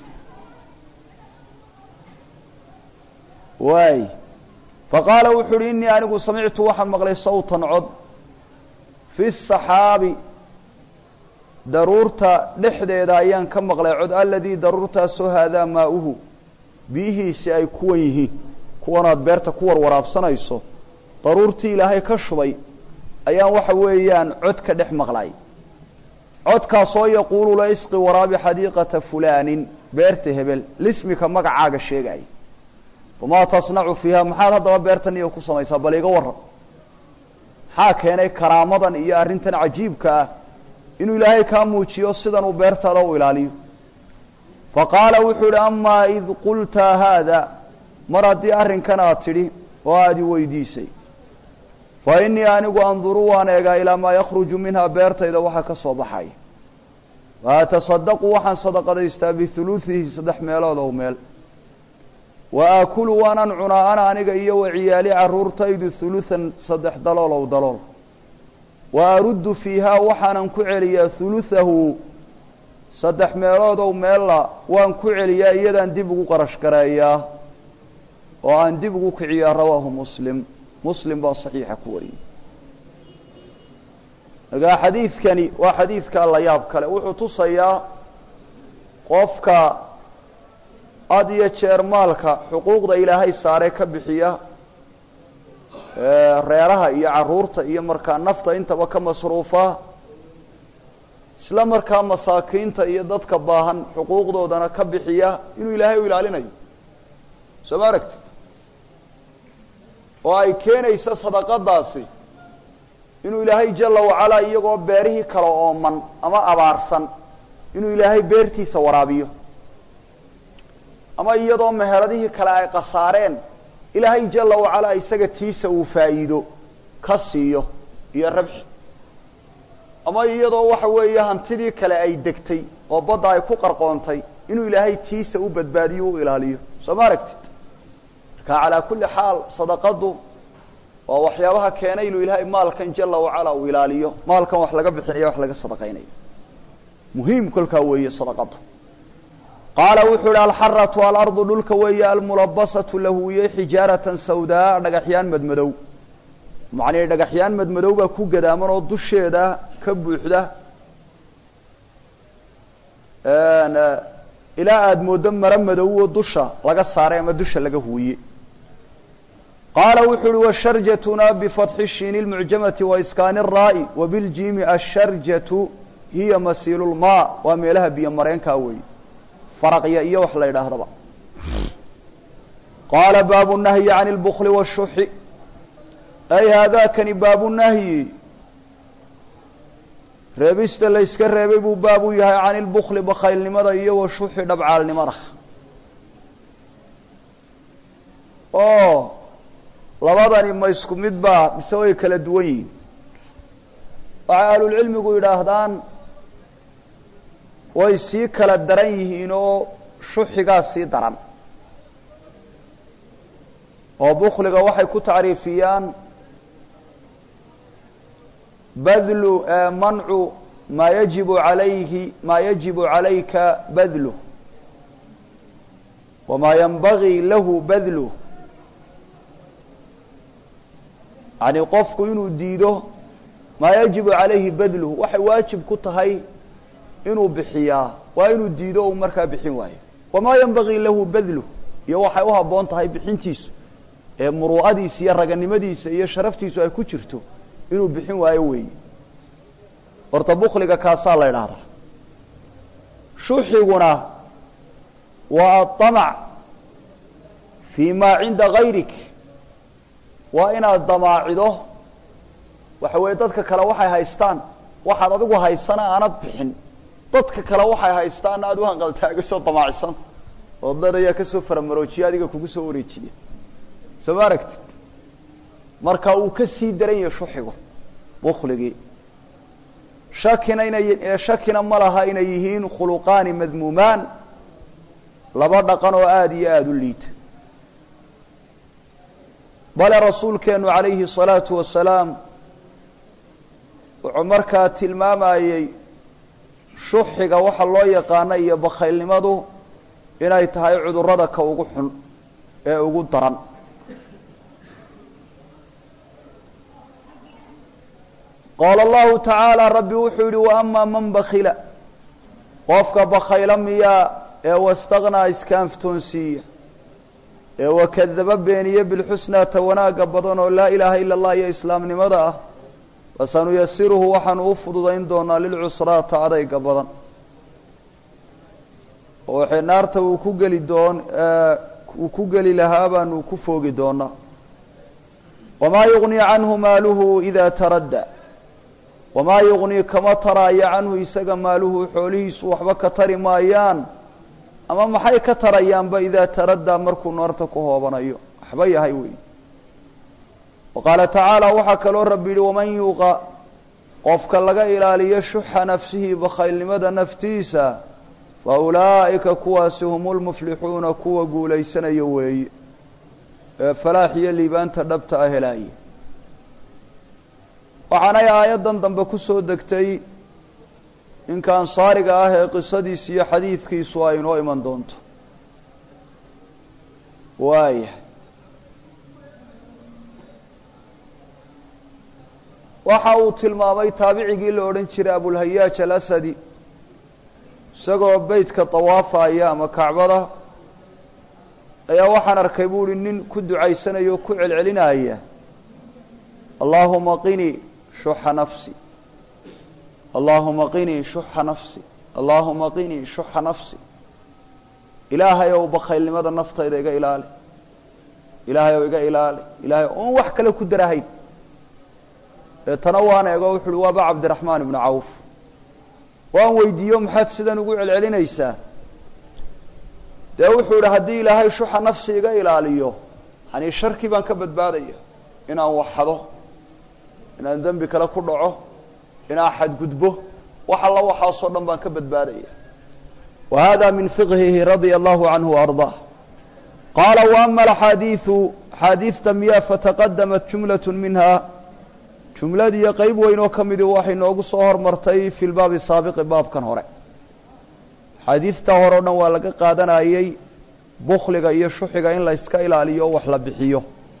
waay faqaala wuxuu uhi innii anigu samictu waxaan maqlay sawtan cod fi saxaabi daruurta dhexdeeda ayaan ka maqlay cod aladii daruurtaasoo haadaa maauhu biyihiisi ay kuwan yihiin kuwanaad beerta ku warwaraabsanayso daruurtii ilaahay ka shubay ayaan waxa weeyaan cod ka dhex maqlay codkaasoo yaquulu la isqi waraabi xadiiqata fulaanin beerta hebel lismika magacaaga sheegaya wamaa tasnacu fiiha maxaad haddaba beertan iyo ku samaysaa bal iga waran maxaa keenay karaamadan iyo arrintan cajiibka ah inuu ilaahay kaa muujiyo sidan uu beertaada u ilaaliyo fa qaala wuxuu ihi amaa id qulta haada mar haddii arrinkan aad tidhi oo aad i weydiisay fa innii anigu anduru waan eegaa ilaa maa yakhruju minhaa beertayda waxa ka soo baxaya wa atasadaqu waxaan sadaqadaystaa bihuluuhihi saddex meelood ow meel wa aakulu waanaan cunaa ana aniga iyo wa ciyaali caruurtaydu huluhan saddex dalool ow dalool wa aruddu fiihaa waxaanan ku celiyaa huluhahu saddex meelood ow meella waan ku celiyaa iyadaan dib ugu qarash gareeyaa oo aan dib ugu kiciyaa rawaahu muslim muslim baa saxiixa ku wariyey markaa xadiidkani waa xadiidka la yaab kale wuxuu tusayaa qofka had iyo jeer maalka xuquuqda ilaahay saaree ka bixiya reeraha iyo caruurta iyo markaa nafta intaba ka masruufa isla markaa masaakiinta iyo dadka baahan xuquuqdoodana ka bixiya inuu ilaahay u ilaalinayo soo ma aragtid oo ay keenaysa sadaqadaasi inuu ilaahay jala wacalaa iyagoo beerihii kale ooman ama abaarsan inuu ilaahay beertiisa waraabiyo ama iyadoo meheladihii kale ay khasaareen ilaahay jala wacalaa isaga tiisa uu faa'iido ka siiyo iyo rabxi ama iyadoo waxa weeye hantidii kale ay degtay oo badda ay ku qarqoontay inuu ilaahay tiisa u badbaadiyo u ilaaliyo soo ma aragtid marka calaa kulli xaal sadaqadu waa waxyaabaha keenay inuu ilaahay maalkan jala wacalaa uu ilaaliyo maalkan wax laga bixinayo wax laga sadaqaynayo muhiim kolkaa weeye sadaqadu qaala wuxuu ihi alxaratu alardu dhulka weeye almulabasatu lahuwiye xijaaratan sawdaa dhagaxyaan madmadow macnii dhagaxyaan madmadow baa ku gadaaman oo dusheeda ka buuxda ilaa aada mooddo maro madowo dusha laga saaray ama dusha laga huwiye qaala wuxuu uhi washarjatuna bifatxi shiini lmucjamati waiskaani الraa'i wabiljiimi asharjatu hiya masiilu lmaa waa meelaha biyo mareenkaa weeye faraqya iyo wax la yidhaahdaba qaala baabu nahyi can اlbukli wالshuxi ay haadakani baabu nahyi reebista la yska reebay buu baab u yahay can ilbukli bakhaylnimada iyo wa shuxi dhabcaalnimada oo labadani ma isku mid baa mise way kala duwan yihiin waxay ahlulcilmigu yidhaahdaan way sii kala daran yihiin oo shuxigaa sii daran oo bukliga waxay ku tacriifiyaan badlu mancu maa yajibu alayhi maa yajibu calayka badluh wamaa yanbagii lahu badluh yani qofku inuu diido maa yajibu calayhi badluh waxay waajib ku tahay inuu bixiyaa waa inuu diido uu markaa bixin waayo wamaa yanbagii lahu badluh iyo waxay u habboon tahay bixintiisu ee muruu'adiisa iyo raganimadiisa iyo sharaftiisu ay ku jirto inuu bixin waayo weeye horta bukliga kaasaa la idhaahdaa shuxiguna waa aamac fii maa cinda gayrik waa inaad damaacido waxa weeye dadka kale waxay haystaan waxaad adigu haysana aanad bixin dadka kale waxay haystaan aad u hanqaltaagasoo damaacisanta oo dad ayaa kasoo faramaroojiya adiga kugu soo wareejiya soo ma aragtid marka uu ka sii daran yahay shuxigu bukligii shakina inay shakina ma laha inay yihiin khuluqaani madmuumaan laba dhaqan oo aada iyo aada u liita bale rasuulkeenu calayhi الsalaatu wasalaam wuxuu markaa tilmaamayey shuxiga waxa loo yaqaano iyo bakhaylnimadu inay tahay cudurada ka ugu xun ee ugu daran qaala allahu tacaala rabbi wuxuu yihi wa amaa man bakila qofka bakhayla miyaa ee wastaknaa iskaanftoonsiiya ee wakadaba beeniye bilxusnaa ta wanaagga badan oo laa ilaaha ila allah iyo islaamnimada ah fasanuyasiruhu waxaanu u fududayn doonaa lilcusraata adayga badan oo waxay naarta uu ku geli doon uu ku geli lahaa baanu ku foogi doonaa wamaa yugnii canhu maaluhu idaa taradda wamaa yugnii kama taraayo canhu isaga maaluhu xoolihiisu waxba ka tari maayaan ama maxay ka tarayaanba idaa taraddaa markuu naarta ku hoobanayo waxba yahay wey wa qaala tacaala waxaa kaloo rabbi yihi waman yuuqa qofka laga ilaaliyo shuxa nafsihi bakhaylnimada naftiisa fa ulaa'ika kuwaasi hum lmuflixuuna kuwa guulaysanaya weeye ee falaax iyo liibaanta dhabta ah helaaye waxaanay aayaddan dambe ku soo degtay ninka ansaariga ah ee qisadiisu iyo xadiidkiisu ay inoo iman doonto waaya waxa uu tilmaamay taabicigii la odhan jiray abulhayaaj alasadi isagoo beytka dawaafaya ama kacbada ayaa waxaan arkay bu uhi nin ku ducaysanaya oo ku celcelinaya allaahuma qinii shuxa nafsi allaahuma qinii shuxa nafsi allaahuma qinii shuxa nafsi ilaahay ow bakhaylnimada naftayda iga ilaali ilaahay oo iga ilaali ilahay oon wax kale ku darahayn deetana waan eego wuxu uhi waaba cabdiraxmaan ibnu cawf waan weydiiyo maxaad sidan ugu celcelinaysaa dee wuxuu idhi haddii ilaahay shuxa nafsi iga ilaaliyo yani sharkii baan ka badbaadaya inaan waxado inaan dembi kale ku dhaco inaan xadgudbo wax alla waxaasoo dhan baan ka badbaadaya wa hada min fiqhihi radia allahu canhu ardaa qaala waama alaxaadiiu axaadiidta miyaa fataqadamat jumlat minha jumladiiyo qeyb weyn oo ka midii waxay noogu soo hormartay fi lbaabi saabiqi baabkan hore axaadiidta hore o dhan waa laga qaadanayey bukliga iyo shuxiga in la yska ilaaliyo o wax la bixiyo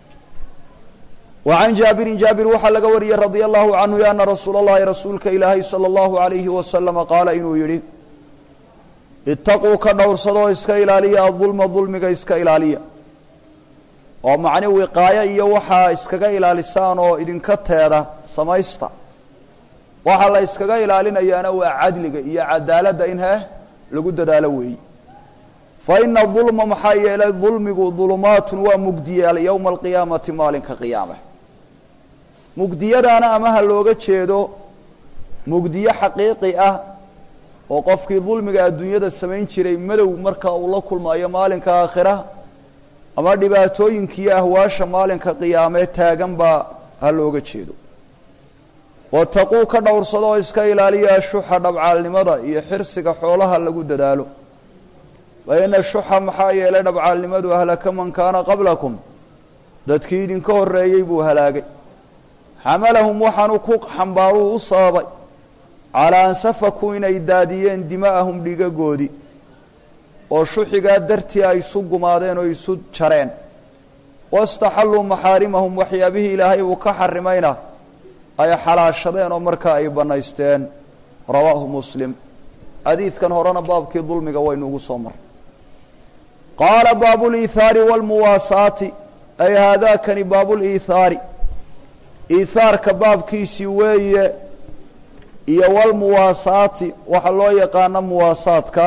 wa can jaabirin jaabir waxaa laga wariyey radia allahu canhu ana rasuula اllahi rasuulka ilaahay salى اllahu alayhi wasalama qaala inuu yidhi itaquu ka dhowrsadoo iska ilaaliya adulma dulmiga iska ilaaliya oo macni wiqaayo iyo waxaa iskaga ilaalisaan oo idinka teeda samaysta waxaa la iskaga ilaalinayaana waa cadliga iyo cadaaladda in heh lagu dadaalo weeyi fa ina dulma maxaa yeelay dulmigu dulumaatun waa mugdiyaal yowma alqiyaamati maalinka qiyaame mugdiyadaana ama ha looga jeedo mugdiyo xaqiiqi ah oo qofkii dulmiga adduunyada samayn jiray madow marka uu la kulmayo maalinka aakhira ama dhibaatooyinkiiyo ahwaasha maalinka qiyaamee taagan baa ha looga jeedo wataquu ka dhowrsado oo iska ilaaliya shuxa dhabcaalnimada iyo xirsiga xoolaha lagu dadaalo fa ina shuxa maxaa yeelay dhabcaalnimadu ahlaka man kaana qablakum dadkii idinka horreeyey buu halaagay xamalahum waxaanu ku xambaaruu u sababay calaa an safakuu inay daadiyeen dima'ahum dhigagoodii oo shuxigaa dartii ay isu gumaadeen oo isu jareen wastaxalluu maxaarimahum waxyaabihii ilaahay uu ka xarimayna ay xalaashadeen oo markaa ay bannaysteen rawaahu muslim xadiidkan horena baabkii dulmiga waynu ugu soo marray qaala baabu liithaari waalmuwaasaati ay haadaakani baabuliithaari iithaarka baabkiisii weeye iyo walmuwaasaati waxaa loo yaqaana muwaasaadka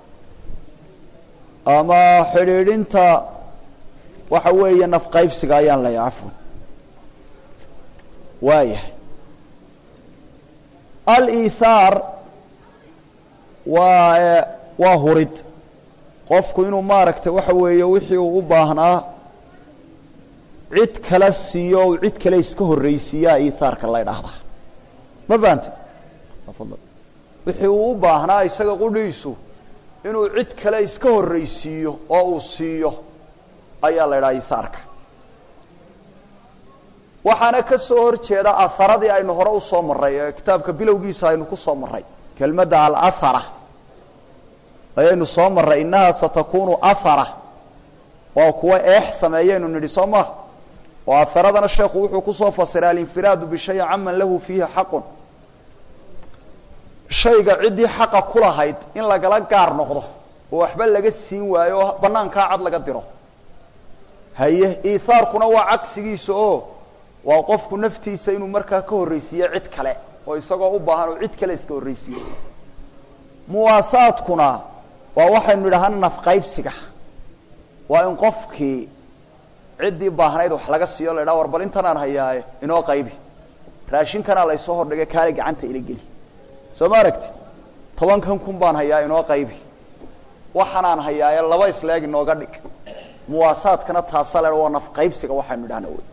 ama xidhiidhinta waxa weeye nafqaybsiga ayaan leeyahay cafwan waayahay aliithaar waa waa hurid qofku inuu maaragtay waxa weeye wixii uu u baahnaa cid kala siiyo o cid kale iska horreysiiyaa iithaarka la ydhaahdaa ma fahamte wixii uu u baahnaa isaga qudhiisu inuu cid kale iska horreysiiyo oo uu siiyo ayaa la ydhaha iithaarka waxaana ka soo hor jeeda aharadii aynu hore usoo marray ee kitaabka bilowgiisa aynu ku soo marray kelmadda alahara ayaynu soo marray innahaa satakunu ahara waa kuwa eex sameeyaynu nidhi soo maha oo aharadana sheekhu wuxuu kusoo fasiray alinfiraadu bishayin caman lahu fiihi xaqun shayga ciddii xaqa ku lahayd in lagala gaar noqdo oo waxba laga siin waayo oo banaankaa cad laga diro haye iithaarkuna waa cagsigiisa oo waa qofku naftiisa inuu markaa ka horreysiiyo cid kale oo isagoo u baahan oo cid kale iska horreysiiyo muwaasaadkuna waa waxaynu idhaahana nafqaybsiga waa in qofkii ciddii baahnayd wax laga siiyo la ydhaha war bal intanaan hayaaye inoo qaybi raashinkanaa laysoo hordhigay kaale gacanta ila geli soo ma aragti tobankan kun baan hayaa inoo qaybi waxaanaan hayaaye laba isleeg inooga dhig muwaasaadkana taasa le waa nafqaybsiga waxaynu idhahna wey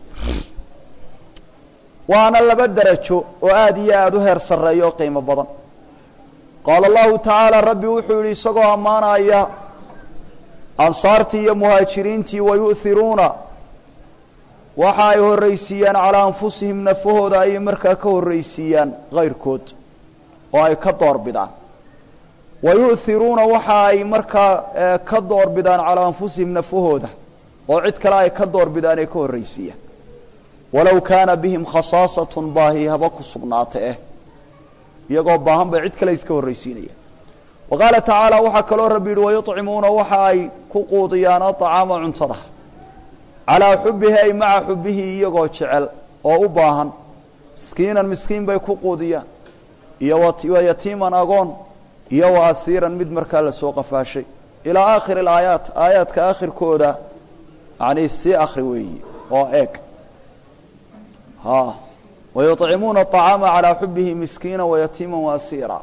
waana laba derajo oo aada iyo aada u heer sarreeya oo qiimo badan qaala allahu tacaala rabbi wuxuu yihi isagoo ammaanaya ansaartii iyo muhaajiriintii wayu'hiruuna waxa ay horraysiiyaan calaa anfusihim nafahooda ayay markaa ka horraysiiyaan kayrkood oo ay ka doorbidaan wayu'hiruuna waxa ay markaa ka doorbidaan calaa anfusihim nafahooda oo cid kale ay ka doorbidaan ay ka horraysiiyaan walow kaana bihim khasaasatun baahi haba ku sugnaata eh iyagoo baahan bay cid kale iska horraysiinayaan wa qaala tacaala waxaa kaloo rabbi yihi wayuطcimuuna waxa ay ku quudiyaan aطacaama cuntada calaa xubihi ay maca xubihi iyagoo jecel oo u baahan miskiinan miskiin bay ku quudiyaan iyo wa yatiiman agoon iyo wa asiiran mid markaa lasoo qafaashay ilaa aakhiri alaayaat aayaadka aakhirkooda yani sii akri weeyi oo eeg ha wayuطcimuuna الطacaama calىa xubihi miskiina wayatiima waasiira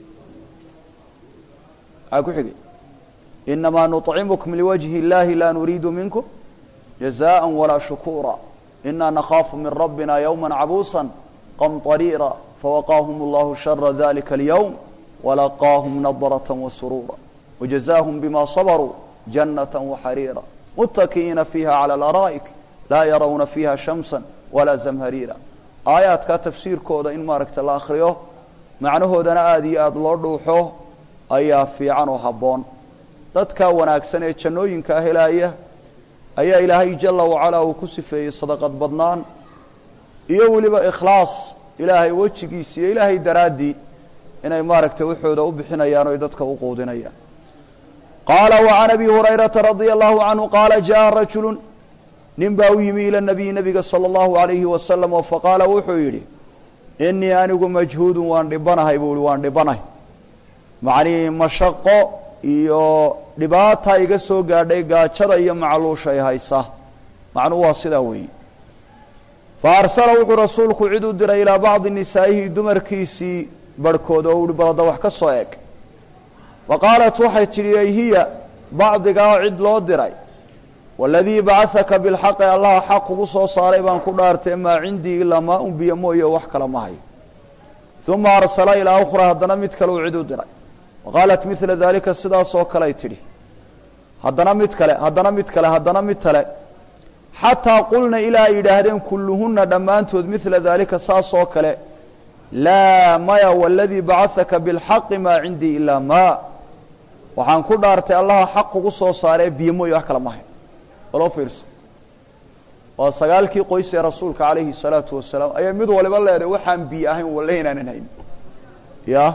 maxaa ku xigay inamaa nuطcimkm liwajhi اllahi la nuriidu minkum jazaءa walaa shukura ina nakaafu min rabina ywma cabuusa qamطariira fawaqaahum اllahu shara dalika اlyowm walaqaahum nadraة wasuruura wjazaahum bima sabruu janaة waxariira mutaki'iina fiiha calى اlaraa'ik laa yarawna fiiha shamsa walaa zamhariira aayaadkaa tafsiirkooda in maaragta la akriyo macnahoodana aada iyo aada loo dhuuxo ayaa fiican oo habboon dadka wanaagsan ee jannooyinkaa helaaya ayaa ilaahay jala wacalaa uu ku sifeeyey sadaqad badnaan iyo weliba ikhlaas ilaahay wejigiisa iyo ilaahay daraaddii inay maaragtay waxooda u bixinayaan oy dadka u quudinayaan qaala wacan abi hurayrata radia allahu canhu qaala jaءa rajulu nin baa u yimi ila nabiyi nabiga salى اllahu alayhi wasalam oo faqaala wuxuu yidhi inii anigu majhuudun waan dhibanahay buu ihi waan dhibanahay macnihii mashaqo iyo dhibaata iga soo gaadhay gaajada iyo macluushay haysa macnuhu waa sidaa weeye fa arsala wuxuu rasuulku cid u diray ilaa bacdi nisaa'ihi dumarkiisii barhkood oo uhi balada wax ka soo eg fa qaalat waxay tidhi ay hiya bacdigaa cid loo diray waladii bacahaka bilxaqi allaha xaq kugu soo saaray baan ku dhaartay maa cindii ilaa maa un biyo mooye wax kale ma hayo uma arsala ilaa ukhraa haddana mid kale uu cid u diray waqaalat midla daalika sidaasoo kaley tidhi haddana mid kale haddana mid kale haddana mid kale xataa qulna ilaa ay yidhaahdeen kulluhunna dhammaantood midla daalika saasoo kale laa maya waladii bacahaka bilxaqi maa cindii ilaa maa waxaan ku dhaartay allaha xaq kugu soo saaree biyo mooye wax kale ma hayo waloo fiirso waa sagaalkii qoys ee rasuulka calayhi الsalaatu wasalaam ayaa mid waliba leedahay waxaan biyo ahayn walle inaanan hayn ya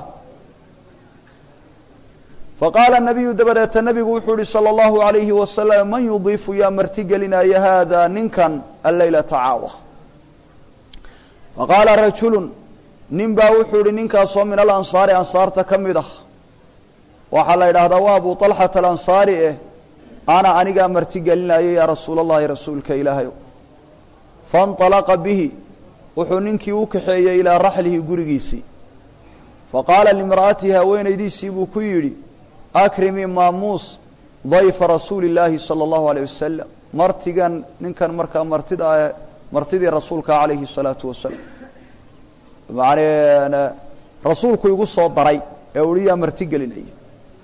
faqaala nabiyu dabadeeta nabigu wuxuu yihi salى اllahu عalayhi wasalam man yudiifu yaa marti gelinaya hada ninkan alleylata caawa faqaala rajulu nin baa wuxuu yihi ninkaasoo min alansaari ansaarta ka mid ah waxaa la yidhaahdaa waa abu طalxata alansaari eh ana anigaa marti gelinaya yaa rasuula اllahi rasuulka ilaahayo faاnطalaqa bihi wuxuu ninkii u kaxeeyey ilaa raxlihi gurigiisii faqaala limra'atihi haweenaydiisii buu ku yidhi akrimii maamuus dayfa rasuuli اllaahi salى اllahu alيyh wasalam martigan ninkan markaa martida martidii rasuulka calayhi الsalaatu wasalam man rasuulku igu soo daray ee uhi yaa marti gelinaya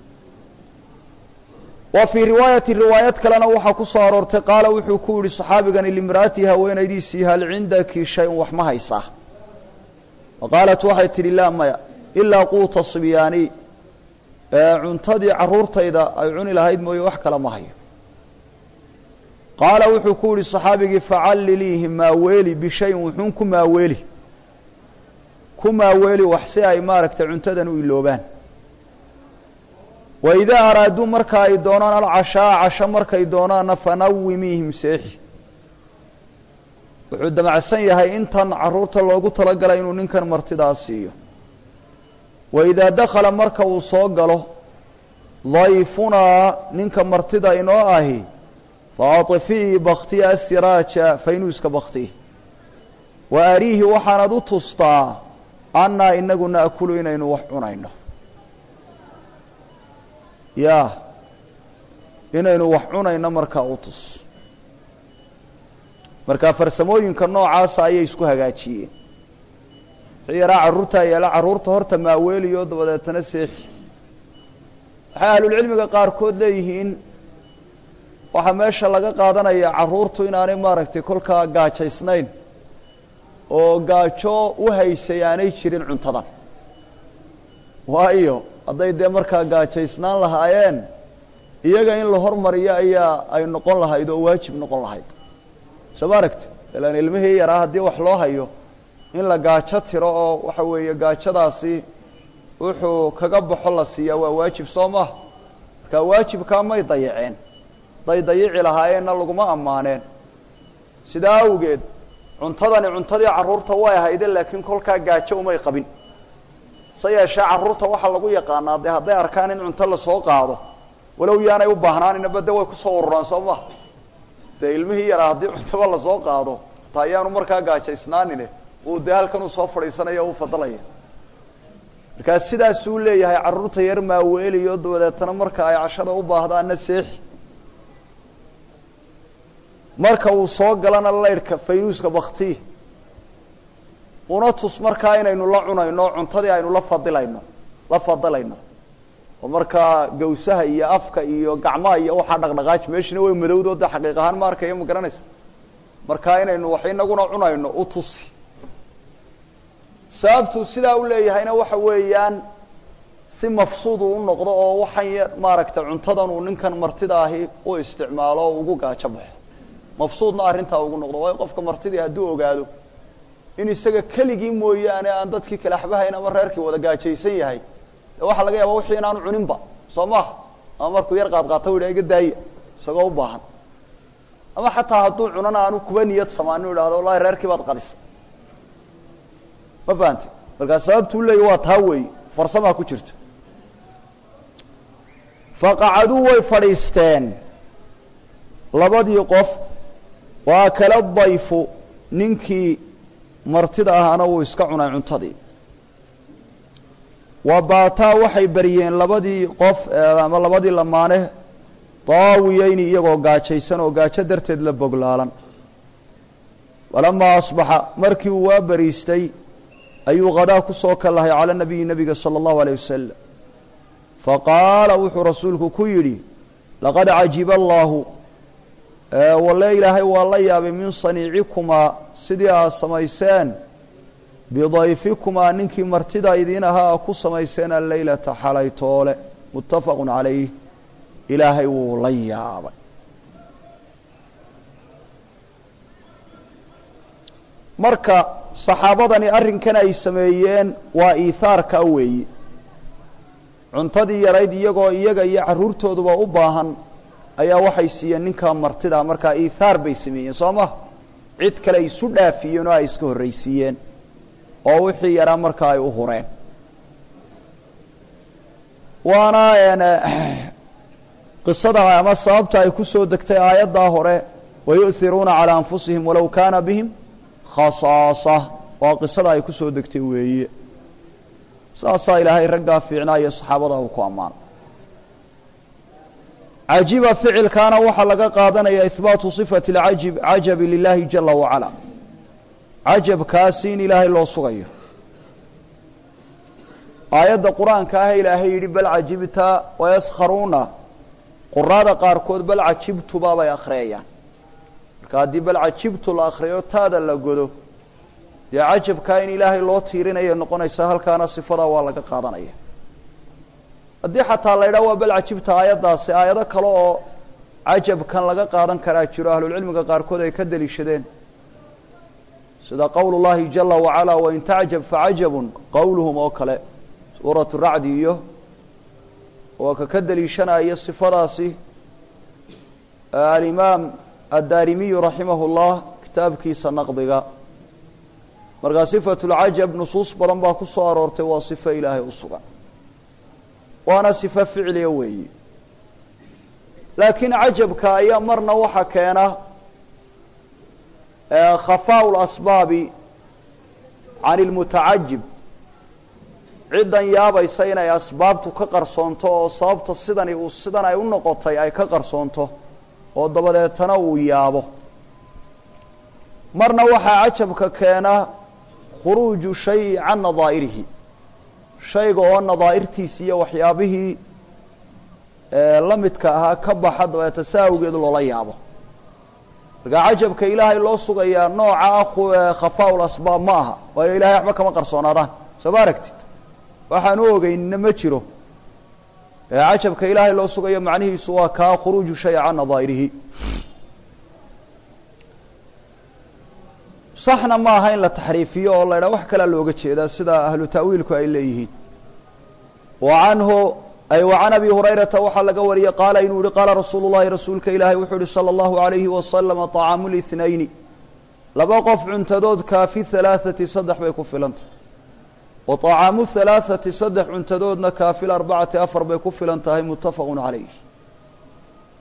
wa fii riwaayati riwaayad kalena waxaa ku soo aroortay qaala wuxuu ku yihi saxaabigani limra'atii haweenaydiisii hal cindaki shay-un wax ma haysaa fa qaalat waxay tidhi laa maya ilaa quuta sibyaani cuntadii carruurtayda ay cuni lahayd mooye wax kale ma hayo qaala wuxuu ku yihi saxaabigii facalliliihi maaweeli bishayin wuxuun ku maaweeli ku maaweeli wax si ay maaragtay cuntadan u iloobaan waidaa araaduu marka ay doonaan alcashaa casho markay doonaanna fanawimiihim seexi wuxuu damacsan yahay intan carruurta loogu talagalay inuu ninkan martidaa siiyo waidaa dakhala marka uu soo galo dayfunaa ninka martida inoo ahi fa aطfii baktiya asiraaja faynuuska bakti wa ariihi waxaanad u tustaa annaa inagu naakulu inaynu wax cunayno ya inaynu wax cunayno markaa u tus marka farsamooyinka noocaasa ayay isku hagaajiyeen wixii yaraa carruurtaa yeela carruurta horta maaweeliyo dabadeetana seexi waxay ahlulcilmiga qaarkood leeyihiin waxaa meesha laga qaadanaya carruurtu inaanay maaragtay kolkaa gaajaysnayn oo gaajo u haysay aanay jirin cuntadan waayo hadday dee markaa gaajaysnaan lahaayeen iyaga in la hormariyo ayaa ay noqon lahayd oo waajib noqon lahayd soo ma aragti ilaan ilmihii yaraa haddii wax loo hayo in la gaajo tiro oo waxa weeye gaajadaasi wuxuu kaga baxo la siiyaa waa waajib soo maha marka waajibkaa may dayaceen hadday dayici lahaayeenna laguma ammaaneen sidaa awgeed cuntadani cuntadii carruurta way ahayde laakiin kolkaa gaajo umay qabin se yeeshee carruurta waxaa lagu yaqaanaa dee hadday arkaan in cunto lasoo qaado walow yaanay u baahnaaninaba de way kusoo ururaan soo maha dee ilmihii yaraa haddii cuntaba lasoo qaado taa ayaanu markaa gaajaysnaanine uu dee halkan uu soo fadhiisanaya u fadalaya markaa sidaasuu leeyahay carruurta yar maaweeliyo dabadeetana marka ay cashada u baahdaana seexi marka uu soo galana laydhka faynuuska bakti una tus markaa inaynu la cunayno cuntadii aynu la fadilayno la fadilayno oo markaa gawsaha iyo afka iyo gacmaha iyo waxaa dhaqdhaqaaji meeshina way madowdo de xaqiiq ahaan ma arkayo ma garanaysa markaa inaynu wax inaguna cunayno u tusi sababtuu sidaa u leeyahayna waxa weeyaan si mafsuud uu u noqdo oo waxan y maaragtay cuntadan uu ninkan martida ahi u isticmaalo oo ugu gaajo baxo mafsuudna arrintaa ugu noqdo waayo qofka martidii hadduu ogaado in isaga keligii mooyaane aan dadkii kale axbahayn ama reerkii wada gaajaysan yahay de waxaa laga yaaba wixii inaanu cuninba soo maha ama markuu yar qaadqaato u yidhaha iga daaya isagoo u baahan ama xataa hadduu cunana aanu kuba niyad samaan u idhahdo wallahi reerkii baad qadisay ma fahanti markaa sababtuu leeya waa taa weeye farsamaa ku jirta faqacaduu way fadhiisteen labadii qof waa kala dayfu ninkii martida ahaana wuu iska cunay cuntadii wa baataa waxay baryeen labadii qof ama labadii lamaane daawiyeyni iyagoo gaajaysan oo gaajo darteed la boglaalan walamaa asbaxa markii uu waa bariistay ayuu qadaa ku soo kallahay cala nabiyi nebiga sala allahu alayh wasalam faqaala wuxuu rasuulku ku yidhi laqad cajiba allaahu walle ilaahay waa la yaabay min saniicikumaa sidii aad samayseen bidayfikumaa ninkii martida idiin ahaa a ku samayseen alleylata xalay toole muttafaqun calayh ilaahay wuu la yaabay marka saxaabadani arrinkan ay sameeyeen waa iihaarka weeye cuntadii yarayd iyagoo iyaga iyo carruurtooduba u baahan ayaa waxay siiyeen ninkaa martida markaa iihaar bay sameeyeen soo ma cid kale isu dhaafiyeen oo ay iska horraysiiyeen oo wixii yaraa markaa ay u hureen waana qisada ama sababta ay ku soo degtay aayaddaa hore wayu'hiruuna calaa anfusihim walow kaana bihim khasaasa waa qisada ay ku soo degtay weeye saasaa ilaahay raggaa fiicnaa iyo saxaabada uu ku ammaano cajiba ficilkaana waxaa laga qaadanaya ihbaatu sifati lcajib cajabi lilahi jala wacala cajabkaasi in ilaahay loo sugayo aayadda qur-aanka ah ilaahay yidhi bal cajibta wayaskharuuna quraada qaarkood bal cajibtuba bay akhriyayaan marka haddii bal cajibtu la akhriyo taada la godo dee cajabkaa in ilaahay loo tiirinaya noqonaysa halkaana sifadaa waa laga qaadanaya haddii xataa la ydhaha waa bal cajibta aayaddaasi aayado kale oo cajabkan laga qaadan karaa jiro ahlulcilmiga qaarkood ay ka deliishadeen sida qowl llahi jala wacala wain tacjab facajabun qowluhum oo kale suuratu racdi iyo waa ka ka deliishanaya sifadaasi alimaam addaarimiyu raximah llah kitaabkiisa naqdiga markaa sifatu lcajab nusuus badan baa ku soo aroortay waa sifo ilaahay u sugan waana sifo ficliya weeyi laakiin cajabka ayaa marna waxa keena khafaau lasbaabi can ilmutacajib ciddan yaabaysa inay asbaabtu ka qarsoonto oo sababta sidani uu sidan ay u noqotay ay ka qarsoonto oo dabadeetana uu yaabo marna waxaa cajabka keena khuruuju shayi can nadaa'irihi shayga oo nadaa'irtiisi iyo waxyaabihii la midka ahaa ka baxa dabeeta sa awgeed loola yaabo markaa cajabka ilaahay loo sugayaa nooca khafaau lasbaab ma aha waayo ilahay waxba kama qarsoonaadaan soo ma aragtid waxaan u ogeynina ma jiro cajabka ilaahay loo sugayo macnihiisu waa kaa khuruuju shay can nadaa'irihi saxna ma aha in la taxriifiyo oo la ydhaha wax kalea looga jeedaa sida ahlu ta'wiilku ay leeyihiin wa canhu ay wa can abi hurayrata waxaa laga wariyey qaala inuu yihi qaala rasuulu llahi rasuulka ilaahay wuxuu yihi sala allahu alayhi wasalama طacaamu lithnayni laba qof cuntadood kaafi halaaثati saddex bay ku filantah wa طacaamu halaaثati saddex cuntadoodna kaafi arbacati afar bay ku filan tahay muttafaqu calayh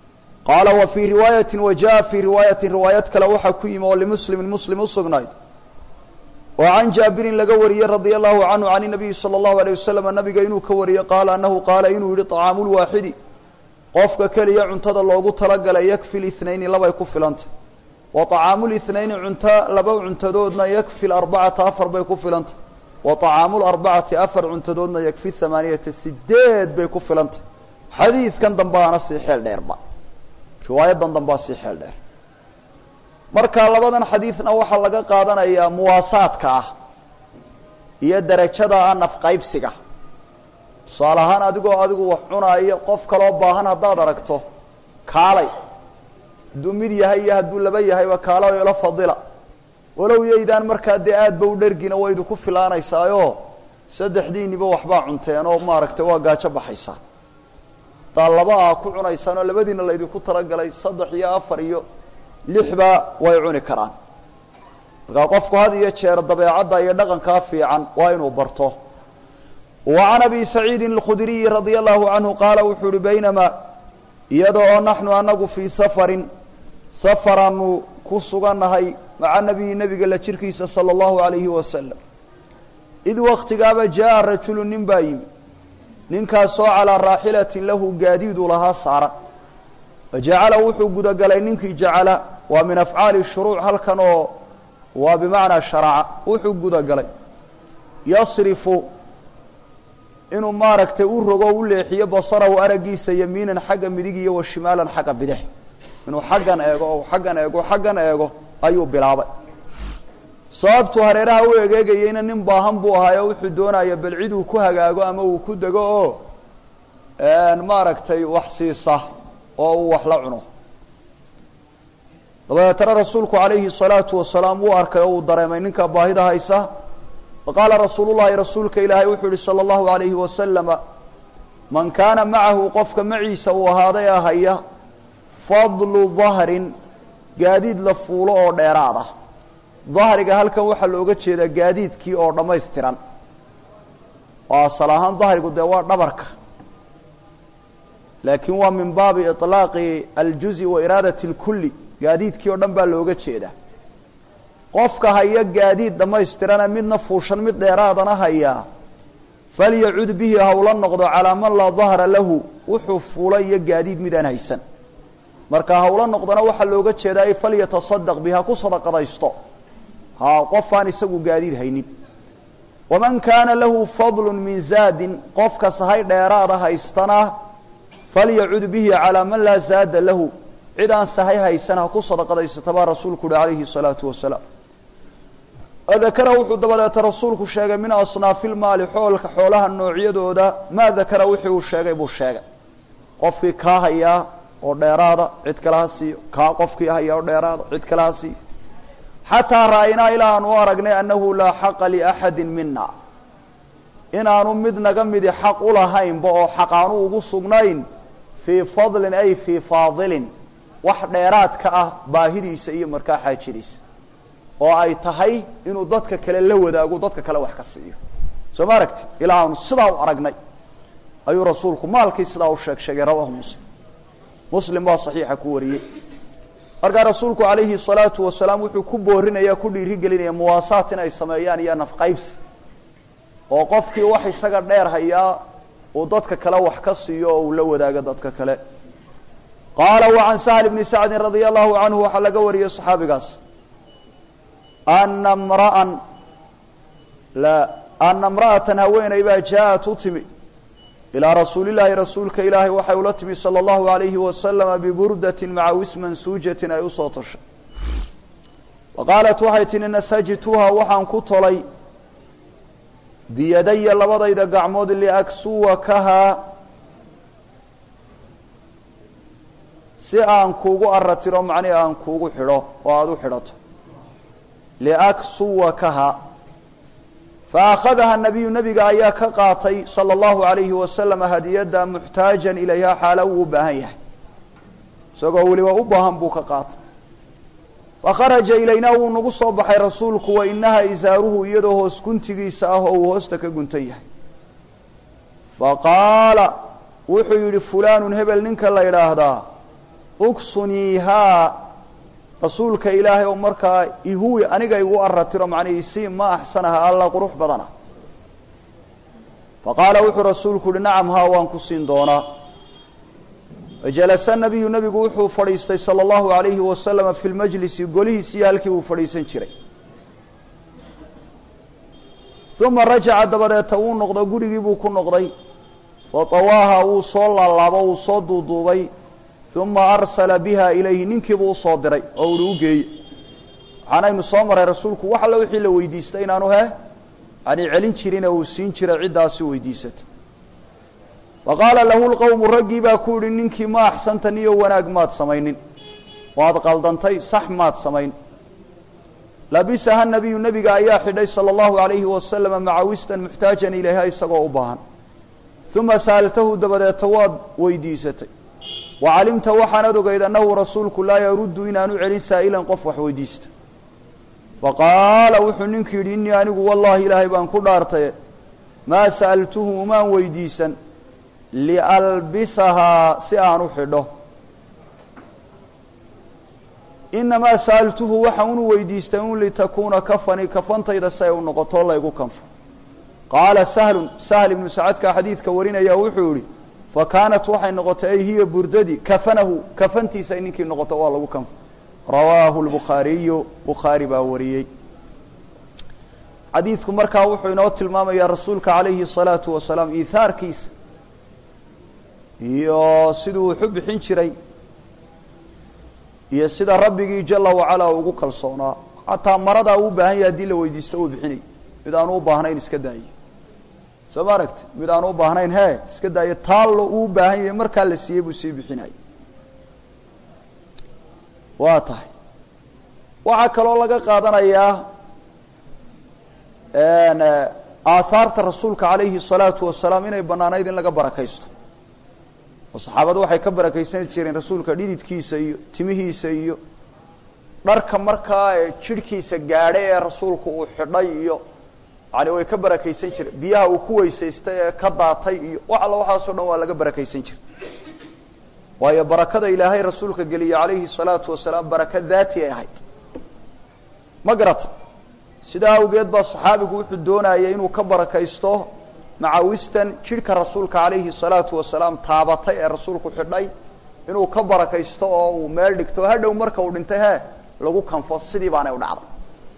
qaala wa fii riwaayati wa jaa fii riwaayatin riwaayad kale waxaa ku yimi oo limuslimin muslim u sugnayd oo can jaabirin laga wariyey radia allahu canhu can inabiyi sala allahu alayh wasalam nabiga inuu ka wariyey qaala anahu qaala inuu yihi طacaamulwaaxidi qofka keliya cuntada loogu talagalay yakfi lithnayni labay ku filantay wa طacaamulithnayni cunto laba cuntadoodna yakfi arbacata afar bay ku filantay wa طacaamularbacati afar cuntadoodna yakfi hamaaniyata sideed bay ku filantay xadiidkan dambaana sii xeel dheerba riwaayadan dambaa sii xeel dheer marka labadan xadiidna waxaa laga qaadanayaa muwaasaadka ah iyo darajada ah nafqaybsiga tusaale ahaan adigoo adigu wax cunaayo qof kaloo baahan haddaad aragto kaalay hadduu mid yahay iyo hadduu laba yahayba kaala ila fadila walow yaydaan markaa dee aad ba u dhergina waydu ku filaanaysaayo saddexdiiniba waxbaa cunteen oo maaragtay waa gaajo baxaysaa haddaa laba ah ku cunaysaan oo labadiina laydinku talagalay saddex iyo afar iyo lixba way cuni karaan markaa qofku had iyo jeer dabeecadda iyo dhaqankaa fiican waa inuu barto wa can abi saciidin alkhudriyi radia allahu canhu qaala wuxuu uhi baynamaa iyada oo naxnu anagu fii safarin safaraanu ku sugannahay maca nabiyi nebiga la jirkiisa sala allahu alayhi wasalam id waktigaaba jaa rajulu nin baa yimi ninkaasoo calaa raaxilatin lahu gaadiidu lahaa saaran wajacala wuxuu gudagalay ninkii jacala waa min afcaali shuruuc halkan oo waa bimacnaa sharaca wuxuu gudagalay yasrifu inuu maaragtay u rogo u leexiyo basarahu araggiisa yamiinan xagga midig iyo wa shimaalan xagga bidix inuu xaggan eego oo xaggan eego xaggan eego ayuu bilaabay sababtuu hareeraha u egeegayeyna nin baahan buu ahaayo wuxuu doonaya bal cid uu ku hagaago ama uu ku dego oo maaragtay wax siisa oo uu wax la cuno dabadeetana rasuulku calayhi salaatu wasalaam wuu arkay oo uu dareemay ninka baahida haysa faqaala rasuulu llahi rasuulka ilaahay wuxuu yihi sala allahu alayhi wasalama man kaana macahu qofka maciisa uu ahaaday ahaya fadlu dahrin gaadiid la fuulo oo dheeraad ah dahriga halkan waxaa looga jeedaa gaadiidkii oo dhammaystiran oo asal ahaan dahrigu dee waa dhabarka laakiin waa min baabi iطlaaqi aljuzi wa iraadati اlkulli gaadiidkii oo dhan baa looga jeedaa qofka haya gaadiid dhammaystirana midna fuushan mid dheeraadana hayaa falyacud bihi hawla noqdo calaa man laa dahra lahu wuxuu fuula iyo gaadiid midaan haysan marka hawla noqdona waxaa looga jeedaa ay falyatasadaq biha ku sadaqadaysto ha qofaan isagu gaadiid haynin waman kaana lahu fadlu min zaadin qofka sahay dheeraada haystana falyacud bihi calaa man laa zaada lahu cid aan sahay haysan ha ku sadaqadaysata baa rasuulku uhi calayhi salaatu wasalaam dakara wuxuu dabadeeta rasuulku sheegay min asnaafi lmaali xoolka xoolaha noocyadooda maa dakara wixii uu sheegay buu sheegay qofkii kaa hayaa oo dheeraada cid kale ha siiyo kaa qofkii hayaa oo dheeraada cid kale ha siiyo xataa ra'aynaa ilaa aan u aragnay annahu laa xaqa liaxadi mina inaanu mid naga midi xaq ulahaynba oo xaq aanu ugu sugnayn fii fadlin ay fii faadilin wax dheeraadka ah baahidiisa iyo markaa xaajadiisa oo ay tahay inuu dadka kale la wadaago dadka kale wax ka siiyo soo ma aragti ilaa aanu sidaa u aragnay ayuu rasuulku maalkii sidaa u sheeg sheegay rawahu muslim muslim baa saxiixa ku wariyey markaa rasuulku calayhi salaatu wasalaam wuxuu ku boorinaya ku dhiirigelinaya muwaasaat in ay sameeyaan iyo nafqaybsi oo qofkii wax isaga dheer hayaa uu dadka kale wax ka siiyo oo uu la wadaago dadka kale qaala wa can sahl bni sacdin radia allahu canhu waxaa laga wariyey saxaabigaas ana mra'an la ana imra'atan haweeney baa jaa-at u timi ilaa rasuulillaahi rasuulka ilaahay waxay ula timi sala allahu alayhi wasalama biburdatin maca wisman suujatin ay usoo toshay wa qaalat waxay tihi nasajtuha waxaan ku tolay biyadaya labadayda gacmood liaksuwakahaa si aan kuugu aratiro macnihi aan kuugu xidho oo aada u xidhato liaksuwakaha fa akhadaha nabiyu nabiga ayaa ka qaatay sala allahu alayhi wasalam hadiyadda muxtaajan ilayha xaala wuu u baahan yahay isagoo weliba u baahan buu ka qaatay fakharaja ilaynaa wuu nagu soo baxay rasuulku wa inaha isaaruhu iyadoo hoos guntigiisa ah oo uu hoosta ka guntan yahay fa qaala wuxuu yidhi fulaanun hebel ninka la idhaahdaa uksuniihaa rasuulka ilaahay oo markaa ihuwi aniga igu aratiro macnaa isii ma axsanaha alla qurux badana faqaala wuxuu rasuulku uhi nacam haa waan ku siin doonaa fajalasa nabiyu nabigu wuxuu fadhiistay sala allahu alayhi wasalama fi lmajlisi golihiisii halkii uu fadhiisan jiray uma rajaca dabadeeta wuu noqdo gurigii buu ku noqday fatawaaha wuu soo laalaabo wuu soo duuduubay uma arsala biha ilayhi ninkiibuu usoo diray oo uhi u geeye waxaanaynu soo maray rasuulku wax alla wixii la weydiistay inaanu he yani celin jirine uu siin jiray ciddaasi weydiisatay wa qaala lahu lqowmu raggii baa ku yihi ninkii ma axsantan iyo wanaag maad samaynin waad qaldantay sax maad samayn labisaha nabiyu nabiga ayaa xidhay sala allahu alayhi wasalama macawistan muxtaajan ilayha isagoo u baahan uma sa'altahu dabadeeta waad weydiisatay wa calimta waxaanad ogeyd annahu rasuulku laa yaruddu inaanu celin saa'ilan qof wax weydiista faqaala wuxuu ninkii yidhi innii anigu wallaahi ilaahay baan ku dhaartaye maa sa'altuhu umaan weydiisan lialbisahaa si aan u xidho inamaa sa'altuhu waxa unu weydiistay un litakuuna kafani kafantayda si ay u noqoto laygu kanfo qaala sahlun sahl ibnu sacadka xadiidka warinaya wuxuu yihi fa kaanat waxay noqotay ay hiya burdadi kafanahu kafantiisa ay ninkii noqoto waa lagu kanfo rawaahu lbukhaariyu bukhaari baa wariyey xadiidku markaa wuxuu inoo tilmaamayaa rasuulka calayhi الsalaatu wasalaam iihaarkiisa iyo siduu wuxu bixin jiray iyo sida rabbigii jala wacalaa ugu kalsoonaa xataa maradaa uu baahan yahay haddii la weydiisto uu bixinay mid aanu u baahnayn iska daayo soo ma aragti mid aanu u baahnayn he iska daayo taallo uu baahan yahay markaa la siiyey buu sii bixinayay waa tahay waxaa kaloo laga qaadanayaa aathaarta rasuulka calayhi الsalaatu wasalaam inay banaanayd in laga barakaysto oo saxaabadu waxay ka barakaysan jireen rasuulka dhididkiisa iyo timihiisa iyo dharka markaa jidhkiisa gaadhay ee rasuulku uu xidhay iyo yani way ka barakaysan jireen biyaha uu ku weysaystay ee ka daatay iyo wax alla waxaasoo dhan waa laga barakaysan jiray waayo barakada ilaahay rasuulka geliyey calayhi الsalaatu wasalaam baraka daati ay ahayd ma garata sidaa awgeed baa saxaabigu wuxuu doonayay inuu ka barakaysto macawistan jidhka rasuulka calayhi الsalaatu wasalaam taabatay ee rasuulku xidhay inuu ka barakaysto oo uu meel dhigto hadhow marka uu dhintay he lagu kanfo sidii baanay u dhacday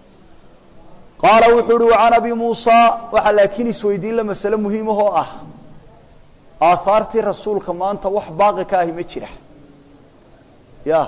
qaala wuxuu uhi wacan abi muusa waxaa laakiin isweydiin la masale muhiimahoo ah aahaartii rasuulka maanta wax baaqi ka ahi ma jira ya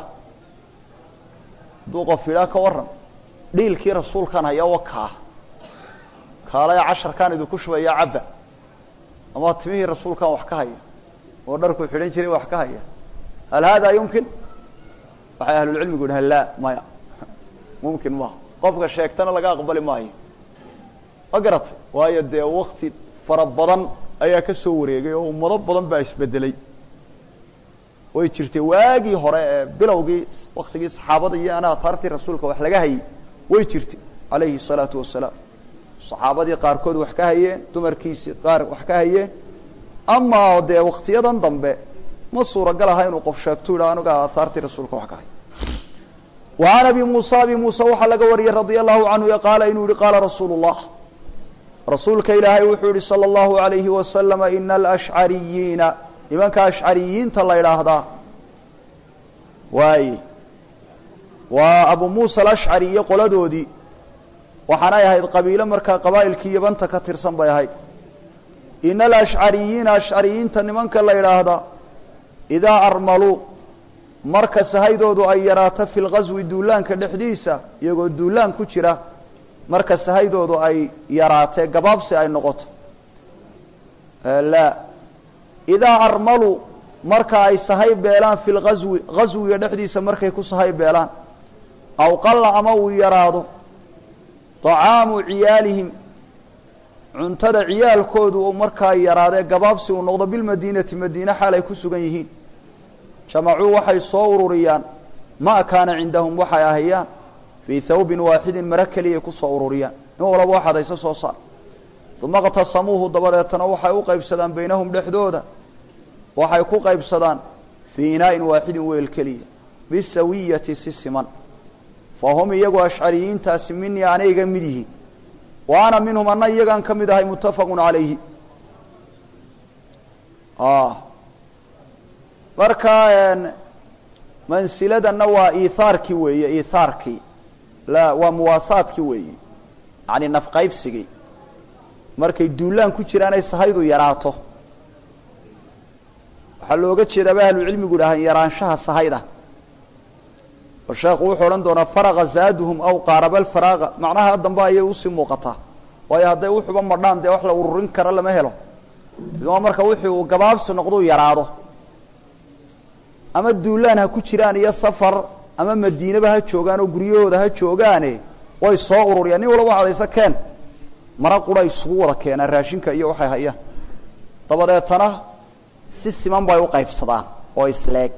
hadduu qof yidhaa ka waran dhiilkii rasuulkan haya wakaa kaalaya casharkaan idinku shubaya cabba ama timihii rasuulkan wax ka haya oo dharkuu xidhan jiray wax ka haya hal hada yumkin waxay ahlulcilmigu yidhahan laa maya mumkin maaha qofka sheegtana laga aqbali maayo ma garatay waayo dee wakti fara badan ayaa ka soo wareegay oo ummado badan baa isbedelay way jirtay waagii hore ee bilowgii waktigii saxaabada iyo ana ahaartii rasuulka wax laga hayay way jirtay calayhi الsalaatu wasalaam saxaabadii qaarkood wax ka hayeen dumarkiisii qaar wax ka hayeen amaa dee waktiyadan dambe ma suuragal aha inuu qof sheegto yidha anuga aahaartii rasuulka wax ka hay wa can abi muusa abi muuse waxaa laga wariyey radia allahu canhu qaala inuu yihi qaala rasuulu الlah rasuulka ilaahay wuxuu yihi salى اllahu alayhi wasalama ina alashcariyiina nimanka ashcariyiinta la idhaahdaa waaye waa abu muusa alashcari iyo qoladoodii waxaanay ahayd qabiilo markaa qabaa'ilkii yabanta ka tirsan bay ahayd ina alashcariyiina ashcariyiinta nimanka la idhaahdaa idaa armaluu marka sahaydoodu ay yaraato fi lqaswi duulaanka dhexdiisa iyagoo duulaan ku jira marka sahaydoodu ay yaraatee gabaabsi ay noqoto laa idaa armaluu marka ay sahay beelaan fi lqaswi qaswiga dhexdiisa markay ku sahay beelaan aw qalla ama uu yaraado طacaamu ciyaalihim cuntada ciyaalkoodu uu markaa yaraadee gabaabsi uu noqdo bilmadiinati madiine xaal ay ku sugan yihiin jamacuu waxay soo ururiyaan ma kaana cindahum waxay ahayaan fii thawbin waaxidin maro keliyay kusoo ururiyaan in walaba waxaad hayse soo saar uma اqtasamuuhu dabadeetana waxay u qaybsadaan baynahum dhexdooda waxay ku qaybsadaan fii inaa'in waaxidin weel keliya bisawiyati si siman fa hum iyagu ashcariyiintaasi minii anay iga mid yihiin wa ana minhum anna iyagaan ka mid ahay muttafaqun calayhi marka mansiladanna waa iihaarkii weeye iihaarkii la waa muwaasaadkii weeye yani nafqaybsigii markay duulaan ku jiraan ay sahaydu yaraato waxaa looga jeedaaba ahlucilmigu dhahaan yaraanshaha sahayda oo sheekhu wuxuu odhan doonaa faraqa zaaduhum aw qaaraba alfaraaqa macnaha dambe ayay usii muuqataa waayo hadday wuxuba madhaan dee wax la ururin kara lama helo idma marka wixii uu gabaabsi noqduu yaraado ama duulaan ha ku jiraan iyo safar ama madiinaba ha joogaan oo guryahooda ha joogaane way soo ururiyaan nin walaba waxadaysa keen mara qura isugu wada keenaan raashinka iyo waxay hayaan dabadeetana si siman bay u qaybsadaan oo isleeg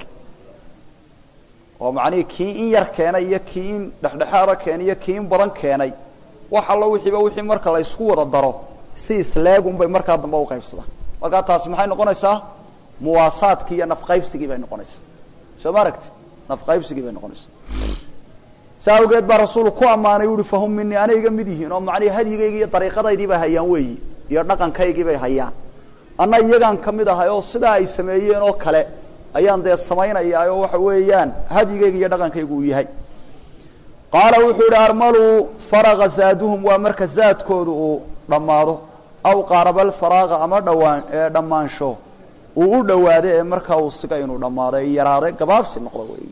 oo macnihii kii in yar keenay iyo kii in dhexdhexaada keenay iyo kii in badan keenay wax allo wixiiba wixii marka la isku wada daro si isleegun bay markaa dambe u qaybsadaan markaa taasi maxay noqonaysaa muwaasaadkii iyo nafqaybsigii bay noqonaysaa soo ma aragti nafqaybsigii bay noqonaysaa saa awgeed baa rasuulu ku ammaanay uhi fahum minii anay iga mid yihiin oo macnihi hadyigaygi iyo dariiqadaydii bay hayaan weeyi iyo dhaqankaygii bay hayaan anna iyagaan ka mid ahay oo sidaa ay sameeyeen oo kale ayaan dee samaynayaa oo waxa weeyaan hadyigayga iyo dhaqankaygu uu yahay qaala wuxuu yihi armaluu faraqa zaaduhum waa marka zaadkoodu uu dhammaado aw qaarabal faraaqa ama dhawaan dhammaansho uu u dhawaaday ee markaa uu siga inuu dhammaado ay yaraaday gabaabsi noqdo wey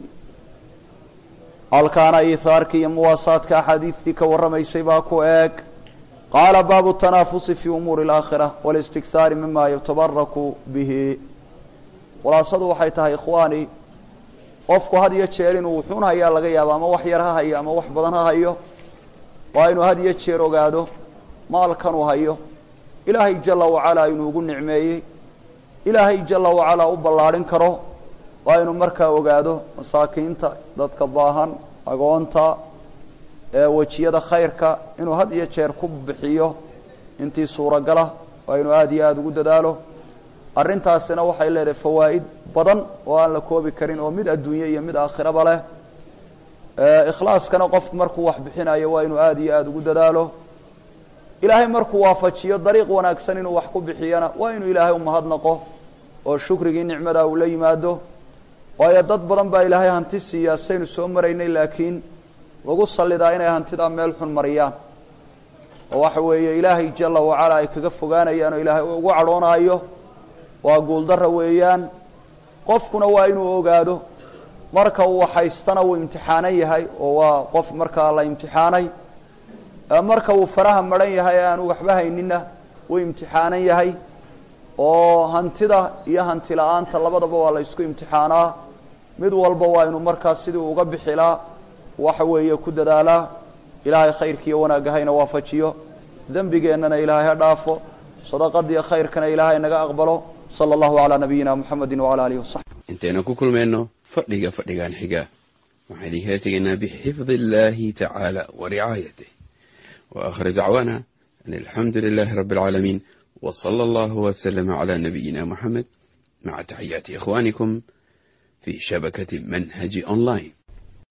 halkaana iihaarkii iyo muwaasaadka axaadiistii ka warramaysay baa ku eeg qaala baabu tanaafusi fii umuuri alaakhira walistikhaari mima yutabaraku bihi khulaasadu waxay tahay ikhwaani qofku had iyo jeer inuu wuxuun hayaa laga yaabo ama wax yar ha hayo ama wax badan ha hayo waa inuu had iyo jeer ogaado maalkanuu hayo ilaahay jala wacalaa inuu ugu nicmeeyey ilaahay jala wacalaa u ballaadhin karo waa inuu markaa ogaado masaakiinta dadka baahan agoonta wejiyada khayrka inuu had iyo jeer ku bixiyo intii suuragala waa inuu aada iyo aada ugu dadaalo arrintaasina waxay leedahay fawaa'id badan oo aan la koobi karin oo mid adduunye iyo mid aakhiraba leh ikhlaaskana qofku markuu wax bixinayo waa inuu aada iyo aada ugu dadaalo ilaahay markuu waafajiyo dariiq wanaagsan inuu wax ku bixiyana waa inuu ilaahay umahadnaqo oo shukrigii nicmada uu la yimaado waayo dad badan baa ilaahay hanti siiyaa saynu soo maraynay laakiin lagu sallidaa inay hantidaa meel xun mariyaan oo waxa weeye ilaahay jala wacala ay kaga fogaanayaan oo ilaahay ugu cadhoonaayo waa guuldara weeyaan qofkuna waa inuu ogaado marka uu haystana uu imtixaanan yahay oo waa qof markaa la imtixaanay marka uu faraha maran yahay ee aanu waxba hayninna uu imtixaanan yahay oo hantida iyo hanti la-aanta labadaba waa la isku imtixaanaa mid walba waa inuu markaas sidii uga bixilaa waxa weeye ku dadaalaa ilaahay khayrkiiyo wanaagga hayna waafajiyo dembigeennana ilaahay ha dhaafo sadaqadiiyo khayrkana ilaahay naga aqbalo sala allahu calaa nabiyina muxamedi wacala alihi wasaxbi intaynu ku kulmayno fadhiga fadhigan xiga waxaan idinkala tegaynaa bixifdi illaahi tacaala wa ricaayatih wa aakhir dacwaana an alxamdu lilaahi rabbi alcaalamiin wa sala allahu waslama calaa nabiyina muxamed maca taxiyaati ikhwaanikum fi shabakati manhaji online